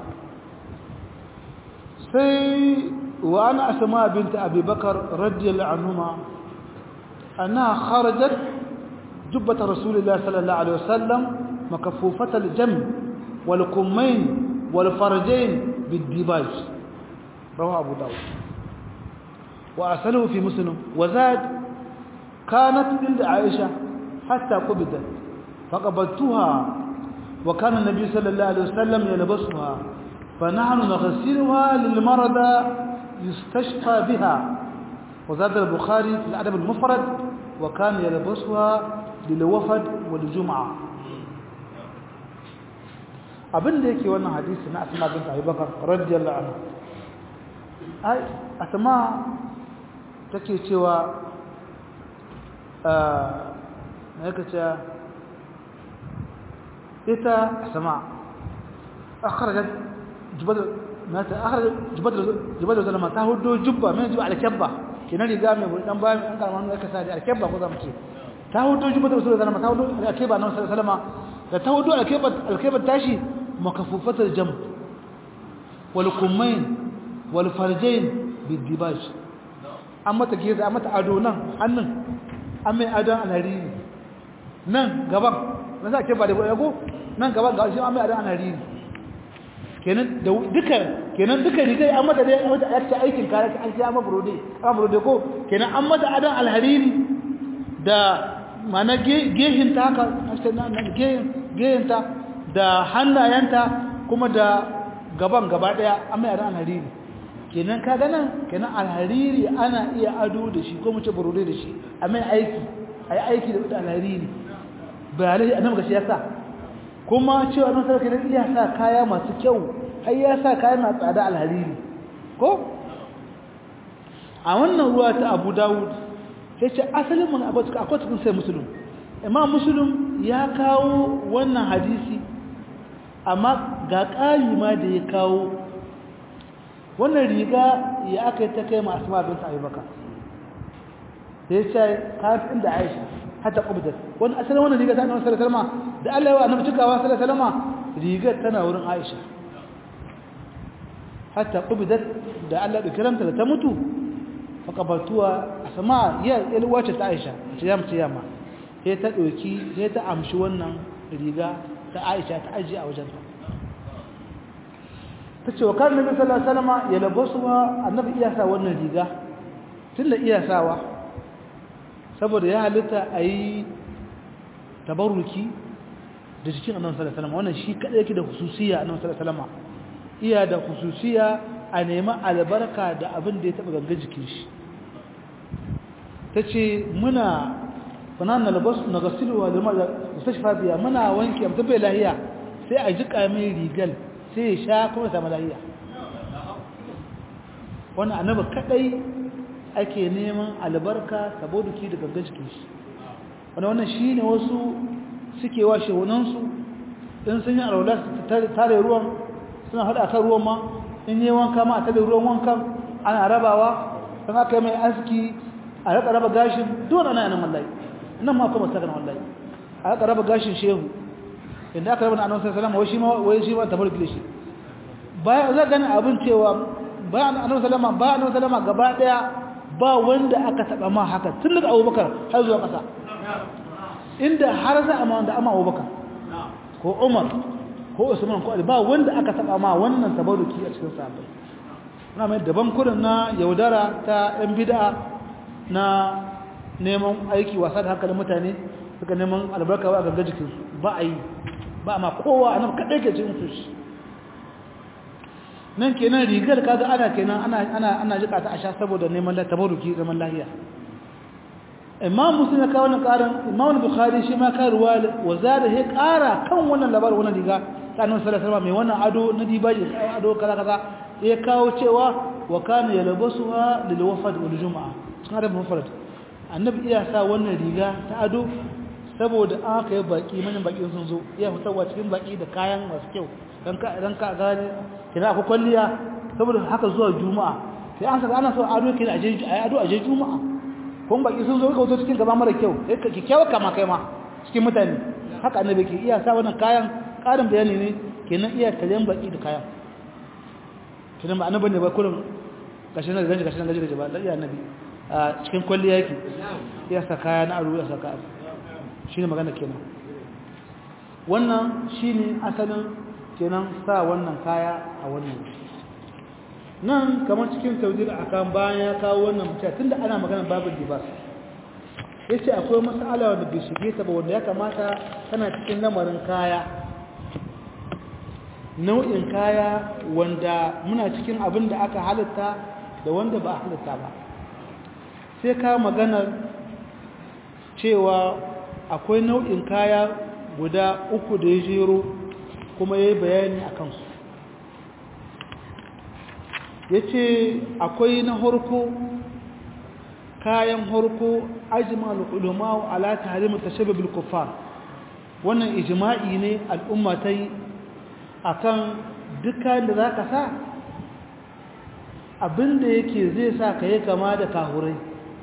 sai wa ana asma bint abi bakar radiyallahu anhuma annaha kharajat jubbat rasulillah sallallahu alaihi wasallam makaffufat al-jam wal kummain wal farjain bid-dibaj رواه أبو داود وأرسله في مسلم وزاد كانت عند عائشة حتى قبضت فقبضتها وكان النبي صلى الله عليه وسلم يلبسها فنحن نغسلها للمرضى يستشفى بها وزاد البخاري في الأدب المفرد وكان يلبسها للوفد والجمعة abin da yake wannan hadisi na asma bint abubakar radiyallahu anha ai asma take cewa na yaka cewa ita asma akhrajat jubad mata akhrajat jubad jubad zalama ta hudo jubba mai jubba alkabba kina riga mai dan ba mai an karama aka sa da alkabba ko zamu ce ta hudo jubad zalama ta hudo alkabba nan sallama da ta hudo alkabba alkabba tashi makafufatul jam wal kummain wal farjain bidibaj an mata geza an mata ado nan hannun an mai adon alhariri nan gaban na sa ke ba da yago nan gaban ga shi an mai adon alhariri kenan da duka kenan duka rigai an mata dai wata yakta aikin kare an ci amma burode amma burode ko kenan an mata adon alhariri da mana gehin ta haka gehin ta da hannayenta kuma da gaban gaba daya an mai adon alhariri kenan ka ganan kenan alhariri ana iya ado da shi ko mu ce burode da shi a mai aiki a yi aiki da alhariri bayanai annabi ga shi ya sa kuma cewa nan sarki da iya sa kaya masu kyau har ya sa kaya na tsada alhariri ko a wannan ruwa ta abu dawud sai ce asalin mun akwai cikin sai musulun imam musulun ya kawo wannan hadisi amma ga ƙari ma da ya kawo wannan riga ya aka yi ta kai masu mabin ta abubakar da ya ce kafin da aisha hata ƙubdar wani asalin wannan riga ta annabi sallallahu alaihi wasallam da Allah ya wa annabi cikawa sallallahu alaihi wasallam rigar tana wurin aisha hata ƙubdar da Allah da kiranta da ta mutu fa qabaltuwa asma ya wace ta aisha ce ya mace yamma sai ta dauki sai ta amshi wannan riga ta aisha ta aje a wajenta ta ce wa kan nabi sallallahu alaihi wasallam ya labasuwa annabi iya sa wannan riga tunda iya sawa saboda ya halitta ayi tabarruki da jikin annabi sallallahu alaihi wasallam wannan shi kada yake da hususiya annabi sallallahu alaihi wasallam iya da hususiya a nemi albarka da abin da ya taba gangan jikin shi tace muna fanan nalbas nagasilu wa lima mustashfa biya muna wanke mutum bai lahiya sai a jika mai rigal sai ya sha kuma samu lahiya wannan annaba kadai ake neman albarka saboda ki da gangan cikin shi wannan wannan shine wasu suke wa shehunan su in sun yi alwala su tare ruwan suna hada kan ruwan ma in yi wanka ma a tare ruwan wankan ana rabawa don aka yi mai aski a raka raba gashin dole ana yanan wallahi nan ma kuma saka wallahi a raka raba gashin shehu inda aka raba na annabi sallallahu alaihi wasallam wai shi ma tabarki shi baya za gani abin cewa bayan annabi sallama bayan annabi sallama gaba daya ba wanda aka taba ma haka tun daga Abubakar har zuwa kasa inda har za a ma wanda amma Abubakar ko Umar ko Usman ko Ali ba wanda aka taba ma wannan tabaruki a cikin sahabbai na mai daban kurin na yaudara ta yan bid'a na neman aiki wasa da hankalin mutane suka neman albarka wa ganga jikinsu ba a yi ba ma kowa a nan kaɗai ke cin su shi nan kenan rigar kaga ana kenan ana ana ana jika ta a sha saboda neman la tabaruki zaman lahiya imam muslim ya kawo wannan karin imam bukhari shi ma ka ruwa wa zada he kara kan wannan labarin wannan riga ta annabi sallallahu alaihi mai wannan ado na dibaji ado kaza kaza ya kawo cewa wa kana yalbasuha lil wafd wal jumaa sun da mufrad annabi iya sa wannan riga ta ado saboda aka yi baki manyan baki sun zo iya fitarwa cikin baki da kayan masu kyau dan ka dan ka gane kina akwai kwalliya saboda haka zuwa juma'a sai an saka ana so ado kina aje ado aje juma'a kun baki sun zo ka wuce cikin gaba mara kyau sai ka kikkiawa kama kai ma cikin mutane haka annabi ke iya sa wannan kayan karin bayani ne kenan iya kalyan baki da kayan kenan ba annabi ne ba kullum gashin da gaji gashin da gaji ba iya annabi a cikin kwalliya yake iya sa kaya na aro ya sa kaya shine magana kenan wannan shine asalin kenan sa wannan kaya a wannan nan kamar cikin tawdir akan bayan ya kawo wannan mutum tunda ana magana babin dibas yace akwai mas'ala wanda bai shige ta ba wanda ya kamata tana cikin lamarin kaya nau'in kaya wanda muna cikin abin da aka halitta da wanda ba halitta ba sai ka magana cewa akwai nau'in kaya guda uku da ya jero kuma ya yi bayani a kansu ya ce akwai na harko kayan harko ajima al'ulama ala tahrimu tashabbabil kuffar wannan ijma'i ne al'umma ta yi akan dukkan da zaka sa abinda yake zai sa ka yi kama da kahurai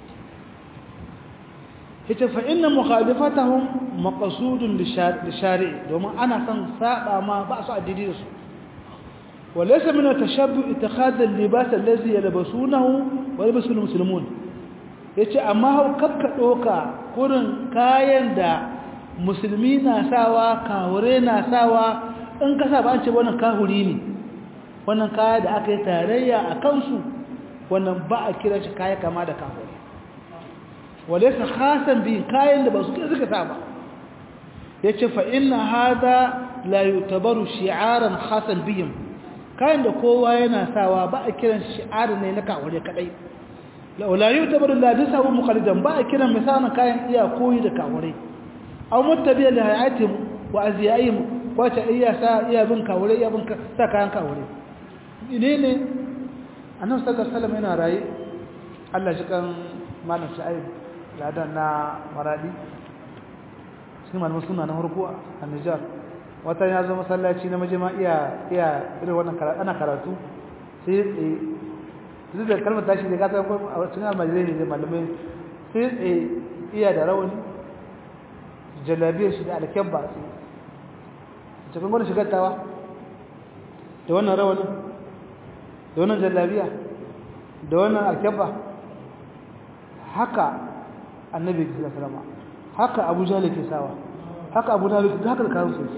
yace fa inna mukhalifatahum maqsudun lishari domin ana son saba ma ba su addini da su walaysa min at-tashabbu ittikhad al-libas allazi yalbasunahu wa yalbasu al-muslimun yace amma hau kakka doka kurin kayan da musulmi na sawa kahure na sawa in ka sa ba an ce wannan kahuri ne wannan kaya da aka yi tarayya a kansu wannan ba a kira shi kaya kama da kahuri walaisa khasan bi kayan da ba su suka sa ba yace fa inna hada la yutabaru shi'aran khasan bihim kayan da kowa yana sawa ba a kiran shi'ar ne na kawure kadai la yutabaru la disawu muqallidan ba a kiran misalan kayan iya koyi da kawure aw muttabi'a li hayatihim wa azyaihim wace iya sa iya bin kawure iya bin sa kayan kawure ne ne annabi sallallahu alaihi wasallam yana rayi Allah shi kan malam sha'ib ladan na maradi shi malamin suna na harko a Nijar wata ya zo masallaci na majima iya iya irin wannan karatu ana karatu sai ya tsaye duk da kalmar tashi da gata a cikin almajirai ne malamai sai ya tsaye iya da rawani jalabiyar shi da alkyabba sai cikin gwada shigartawa da wannan rawanin da wannan jallabiya da wannan alkyabba haka annabi sallallahu alaihi wasallam haka Abu Jahl ke sawa haka Abu Talib da haka kawo su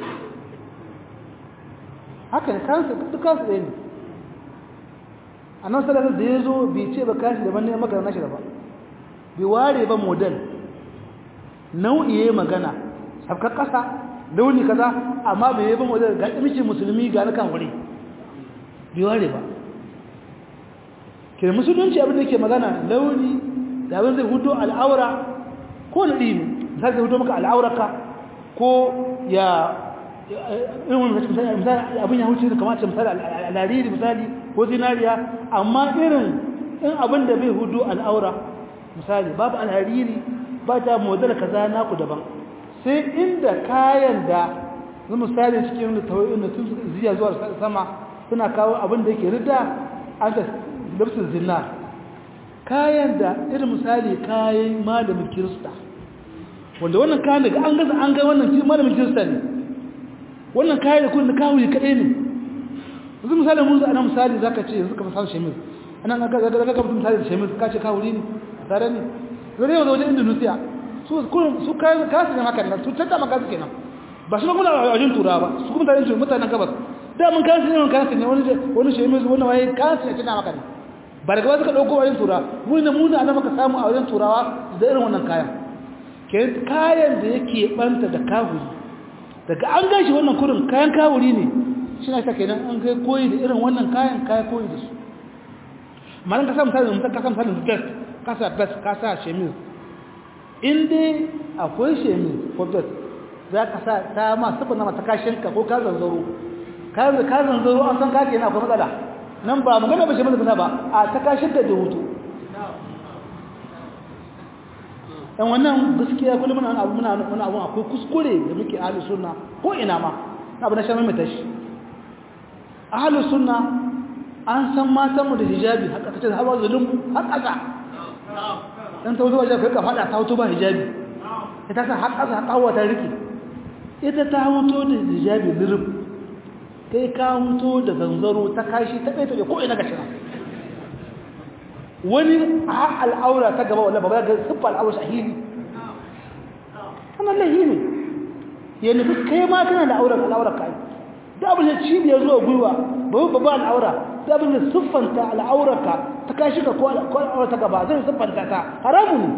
haka ne kansu dukkan su ne annabi sallallahu alaihi wasallam da yazo bai ce ba kashi daban ne maka nashi daban bai ware ba model nau'i yayi magana sabkar kasa launi kaza amma bai yi ba model ga miki musulmi ga na kan wuri bai ware ba ke musulunci abin da yake magana launi da abin zai hudo al'aura ko na ɗini misali zai hudo maka al'auraka ko ya abin ya huce da kamata misali al'ariri misali ko zinariya amma irin in abin da bai hudo al'aura misali babu al'ariri ba ta model kaza naku daban sai inda kayan da na misali cikin da tawayin da tun ziya zuwa sama suna kawo abin da yake rida an da lafsin zinnar kayan da irin misali kayan malamin kirista wanda wannan kayan daga an gaza an ga wannan malamin kirista ne wannan kayan da kun da kawo kaɗai ne yanzu misali mun ana misali za ka ce yanzu ka fasar shemis ana ga ga ga ga misali da shemis ka ce kawo ne tare ne zai yau da wajen indonesia su su kayan kasu ne haka nan su canza maka su kenan ba su kuma a wajen turawa ba su kuma mutanen mutanen gabas da mun kasu ne mun kasu ne wani wani shemis wani waye kasu ne canza maka ne ba daga wasu ka ɗauko wajen turawa muna muna ana maka samu a wajen turawa da irin wannan kayan kayan da yake ɓanta da kawuri daga an gashi wannan kurin kayan kawuri ne shi na ta kenan an kai koyi da irin wannan kayan kayan koyi da su malin ka sa misalin mutum ka sa misalin vest ka sa vest ka sa shemis in dai akwai shemis ko vest za ka sa ta ma sufin na mata kashinka ko ka zanzaro ka zanzaro an san kake yana akwai matsala nan ba magana ba shemis ba a ta kashinka da hutu dan wannan gaskiya kullum muna abu muna muna abu akwai kuskure da muke ahlus sunna ko ina ma na abu na shan mai tashi ahlus sunna an san matan mu da hijabi haka kace har zulum har kaza dan ta wuce kai ka fada ta wuce ba hijabi ita ta har kaza kawo ta riki ita ta wuto da hijabi lirub kai ka wuto da zanzaro ta kashi ta kai ta ko ina ga shi wani a al'aura ta gaba wanda ba ga siffa al'aura shahidi wannan lahi ne ya nufi kai ma kana da auren al'aura kai da abin da cibiyar zuwa gwiwa babu babba al'aura da abin da siffanta al'aura ka ta kashi ka ko al'aura ta gaba zai siffanta ta haramu ne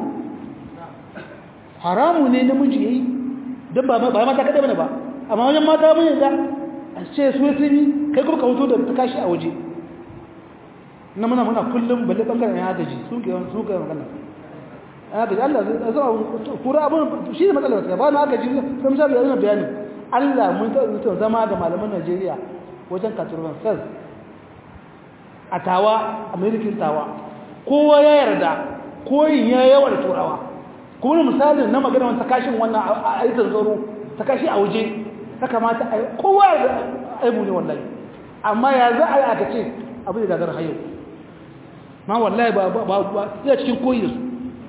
haramu ne namiji yayi don ba ba mata kadai bane ba amma wajen mata mun yadda a ce su sun yi kai kuma ka hutu da ta kashi a waje na muna muna kullum balle bangaren ya gaji su ke su ke magana ya gaji Allah zai zama kura abun shi ne matsalar sai ba na gaji sai mu sabi yana bayani Allah mun ta mutum zama da malaman Najeriya wajen katurban sas a tawa American tawa kowa ya yarda koyin ya yawa da turawa kuma misalin na magana wani takashin wannan a aikin tsaro takashi a waje ta kamata a kowa ya aibu ne wallahi amma ya za a yi aka ce abu da gagar hayo ma wallahi ba ba ba ya cikin koyi su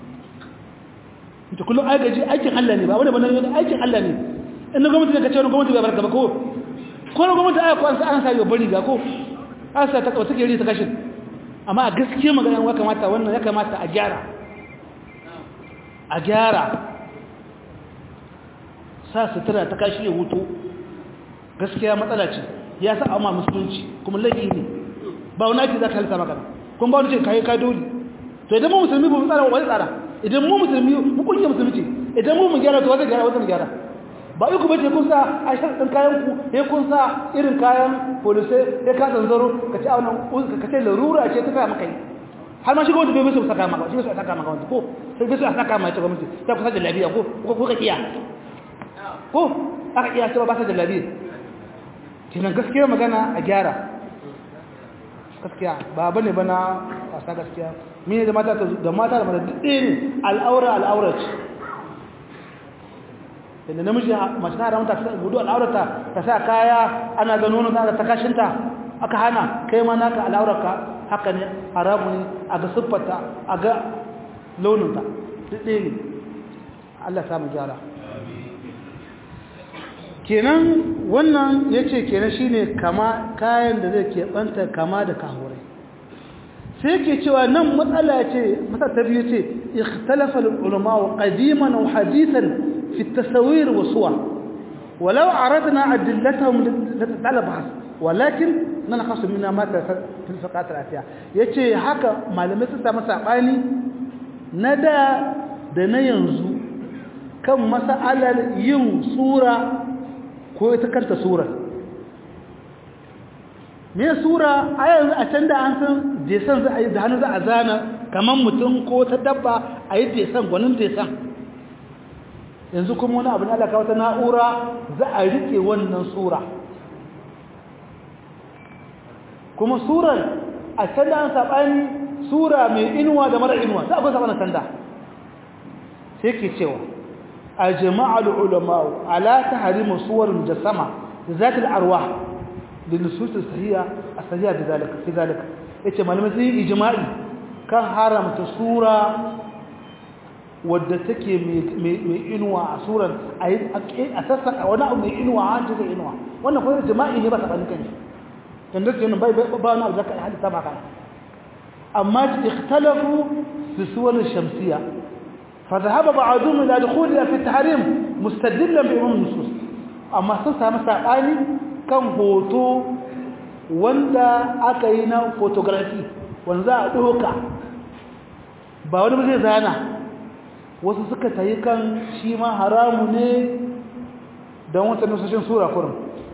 ita kullum agaji aikin Allah ne ba wani bane ne aikin Allah ne in gwamnati ne ka ce wani gwamnati bai barka ba ko ko gwamnati aya ko an sa an sa yo bari ga ko an sa ta kawo take ri ta kashin amma a gaskiya magana ya kamata wannan ya kamata a gyara a gyara sa sutura ta kashi ya hutu gaskiya matsala ce ya sa amma musulunci kuma laifi ne ba wani ake za ka halitta magana kun ba wani ce kayi ka dole to idan mu musulmi ba mu tsara wani tsara idan mu musulmi mu kunye musulmi ce idan mu mu gyara to wata gyara wata mu gyara ba iku bace kun sa a sharɗin kayan ku ya kun sa irin kayan polisai ya ka zanzaro ka ci aunan ka ce larura ce ta sa maka yi har ma shi gwamnati bai musu saka maka shi bai saka maka wanda ko sai bai su saka maka gwamnati ta kusa da lafiya ko ko ka iya ko aka iya cewa ba ta da lafiya kenan gaskiya magana a gyara gaskiya ba bane bana wasa gaskiya mene da mata da mata da mata duk ne al'aura al'aura ce inda namiji mace ta haramta ta gudu al'aurata ta sa kaya ana ga nono ta ta kashinta aka hana kai ma naka al'aurarka haka ne haramu ne a ga siffarta a ga launinta duk ne Allah samu gyara kenan wannan ya ce kenan shi ne kayan da zai keɓanta kama da kahurai sai ke cewa nan matsala ce matsala ta biyu ce ikhtalafal ulama wa qadiman wa hadithan في التصوير والصور ولو عرضنا أدلتهم لتتعلم بحث ولكن ننقص منها ما في الفقرات الآتية yace haka malamai sun samu sabani na da da na yanzu kan mas'alar yin sura ko ita kanta sura me sura a yanzu a can da an san desan za a yi da hannu za a zana kamar mutum ko ta dabba a yi desan gwanin desan yanzu kuma wani abu na alaka wata na'ura za a rike wannan sura kuma surar a sanda an saɓani sura mai inuwa da mara inuwa za a kusa wani sanda sai ke cewa a jama'ar ulama'u ala ta harimu suwar mujassama da za ta al'arwa da nususun sahiya a sahiya da zalika ya ce malamai sun yi ijima'i kan haramta sura wadda take mai inuwa a surar a sassa wani abu mai inuwa a hancin da inuwa wannan kuma jima'i ne ba ta ɓanin kanshi don daga yanin ba wani abu zaka halitta ba kan amma ikhtalafu fi suwar shamsiya fa zahaba ba'dhum ila dukhuliha fi tahrim mustadillan bi umum nusus amma sun samu sabani kan hoto wanda aka yi na photography wanda za a doka ba wani ba zai zana wasu suka tayi kan shi ma haramu ne don wata nusashin sura kurin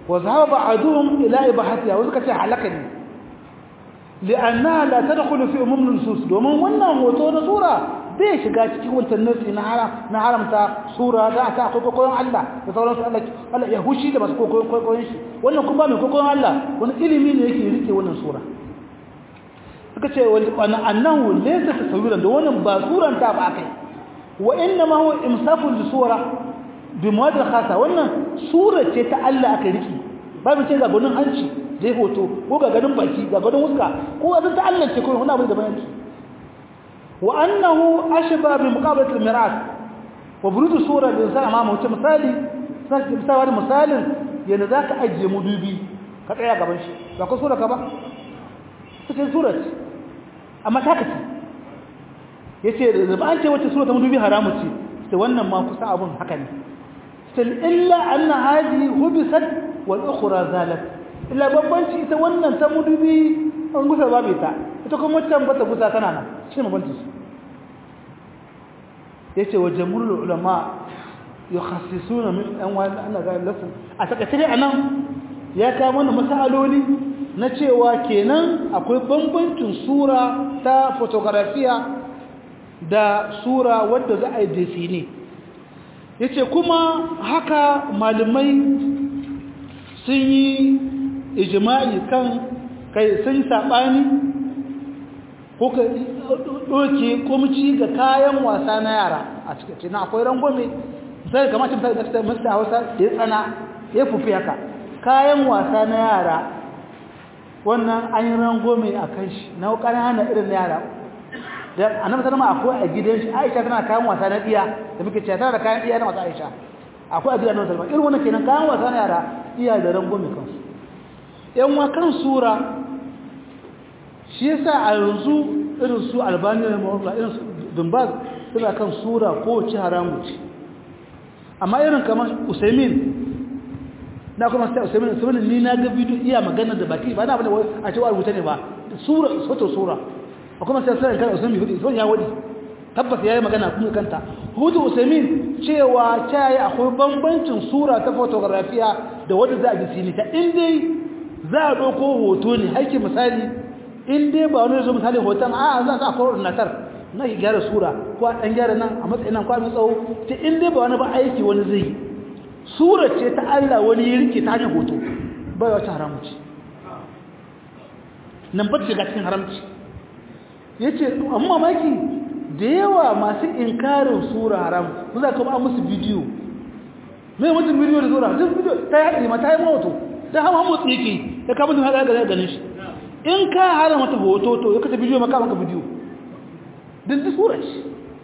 wa zahaba ba'duhum ila ibahatiha wa suka ce halaka ne li'annaha la tadkhulu fi umum nusus domin wannan hoto na sura bai shiga cikin wancan nasi na haram na haramta sura da ta akwai kokoyon Allah da sauransu Allah Allah ya hushi da masu kokoyon shi wannan kuma mai kokoyon Allah wani ilimi ne yake rike wannan sura suka ce wani annahu laysa tasawuran da wannan ba suran ta ba kai wa inna ma huwa imsakun li sura bi muwadda khasa wannan sura ce ta Allah aka riki ba mu ce ga gunin hanci dai hoto ko ga ganin baki ga ganin wuska ko azan ta Allah ce ko wani abu da bayani wa annahu ashba bi muqabalati al-miras wa burud sura al-insan amama wata misali sai misali misalin yana zaka ajiye mudubi ka tsaya gaban shi ba ko sura ka ba cikin surat amma ta kace yace da ba an ce wata sura ta mudubi haramu ce sai wannan ma kusa abun haka ne sai illa anna hadi hubisat wal ukhra zalat illa babbanci ita wannan ta mudubi an gusa babu ita ita kuma wancan bata gusa tana nan shi ne babbanci yace wa jamhurul ulama yukhassisuna min an wa Allah ga lasin a takaice anan ya kawo mana masaloli na cewa kenan akwai bambancin sura ta fotografiya da sura wadda za a yi desine yace kuma haka malamai sun yi ijma'i kan kai sun sabani ko ka doke komci ga kayan wasa na yara a cikin akwai rangwame sai kamar cin da masta Hausa da ya tsana ya fufi haka kayan wasa na yara wannan an yi rangome a kan shi na ƙanana irin na yara da annabi sallama akwai a gidan shi Aisha tana kayan wasa na diya da muke cewa tana da kayan diya na wasa Aisha akwai a gidan annabi sallama irin wannan kenan kayan wasa na yara iya da rangome kansu yan wa kan sura shi yasa a yanzu irin su albaniya da irin su dumbaz suna kan sura ko ci haramu ce amma irin kamar usaimin na kuma sai usaimin usaimin ni na ga bidiyo iya magana da baki ba na bane a cewa rubuta ne ba sura soto sura a kuma sai sai kan usaimin hudu sai ya wadi tabbas yayi magana kuma kanta hudu usaimin cewa tayi akwai bambancin sura ta fotografiya da wanda za a ji sini ta in dai za a dauko hoto ne haike misali in dai ba wani zo misali hoton a za a kawo ordinator na ki gyara sura ko a dan gyara nan a matsayin nan ko a tsawo ta in dai ba wani ba aiki wani zai yi sura ce ta Allah wani ya rike ta hanyar hoto bai wata haramu ce nan ba ta cikin haramci ya ce amma mamaki da yawa masu inkarin sura haram ku za ka ba musu bidiyo mai mutum bidiyo da sura duk bidiyo ta yi haɗari ma ta yi mawato ta hama motsi yake ya kama mutum haɗa ga ganin shi in ka hana mata hoto to ya kasa bidiyo maka maka bidiyo duk da sura ce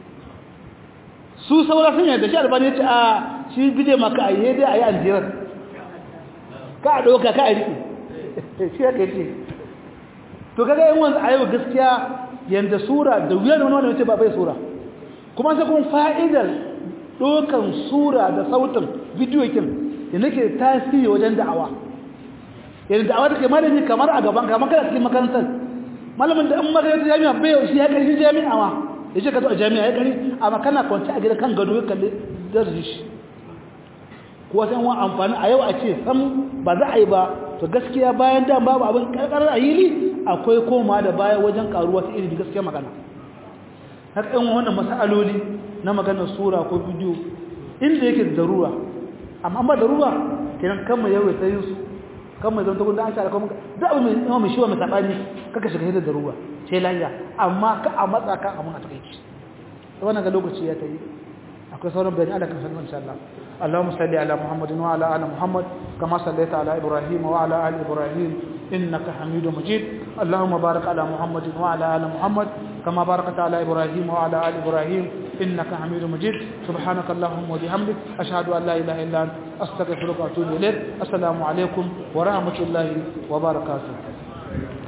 su saura sun yadda shi albani ya ce a shi bidiyo maka a yi dai a yi aljirar ka a ɗauka ka a riƙe shi ya kai ce to kaga yin wanzu a yau gaskiya yadda sura da wuyar wani wani wace ba bai sura kuma sai kuma fa'idar ɗaukan sura da sautin bidiyo kin da nake tasiri wajen da'awa yadda da'awa take malami kamar a gaban kamar kana cikin makarantar malamin da in makarantar jami'a bai yau shi ya ƙarfi jami'a ma ya ce ka zo a jami'a ya ƙari amma kana kwanci a gida kan gado ya kalli darasi shi ko san wa amfani a yau a ce sam ba za a yi ba to gaskiya bayan da babu abin karkarar a yili akwai koma da baya wajen karuwa ta ilimi gaskiya magana har ɗan wannan masaloli na maganar sura ko bidiyo inda yake da darura amma ba darura kenan kan mu yau ta yin su kan mu zanta gunda an shara kuma da abu mai mai shiwa mai sabani kaka shiga da darura sai lafiya amma ka a matsa ka abun a takeici wannan ga lokaci ya tayi akwai sauran bayani Allah kan sanin insha Allah اللهم صل على محمد وعلى ال محمد كما صليت على ابراهيم وعلى ال ابراهيم انك حميد مجيد اللهم بارك على محمد وعلى ال محمد كما باركت على ابراهيم وعلى ال ابراهيم انك حميد مجيد سبحانك اللهم وبحمدك اشهد ان لا اله الا انت استغفرك واتوب اليك السلام عليكم ورحمه الله وبركاته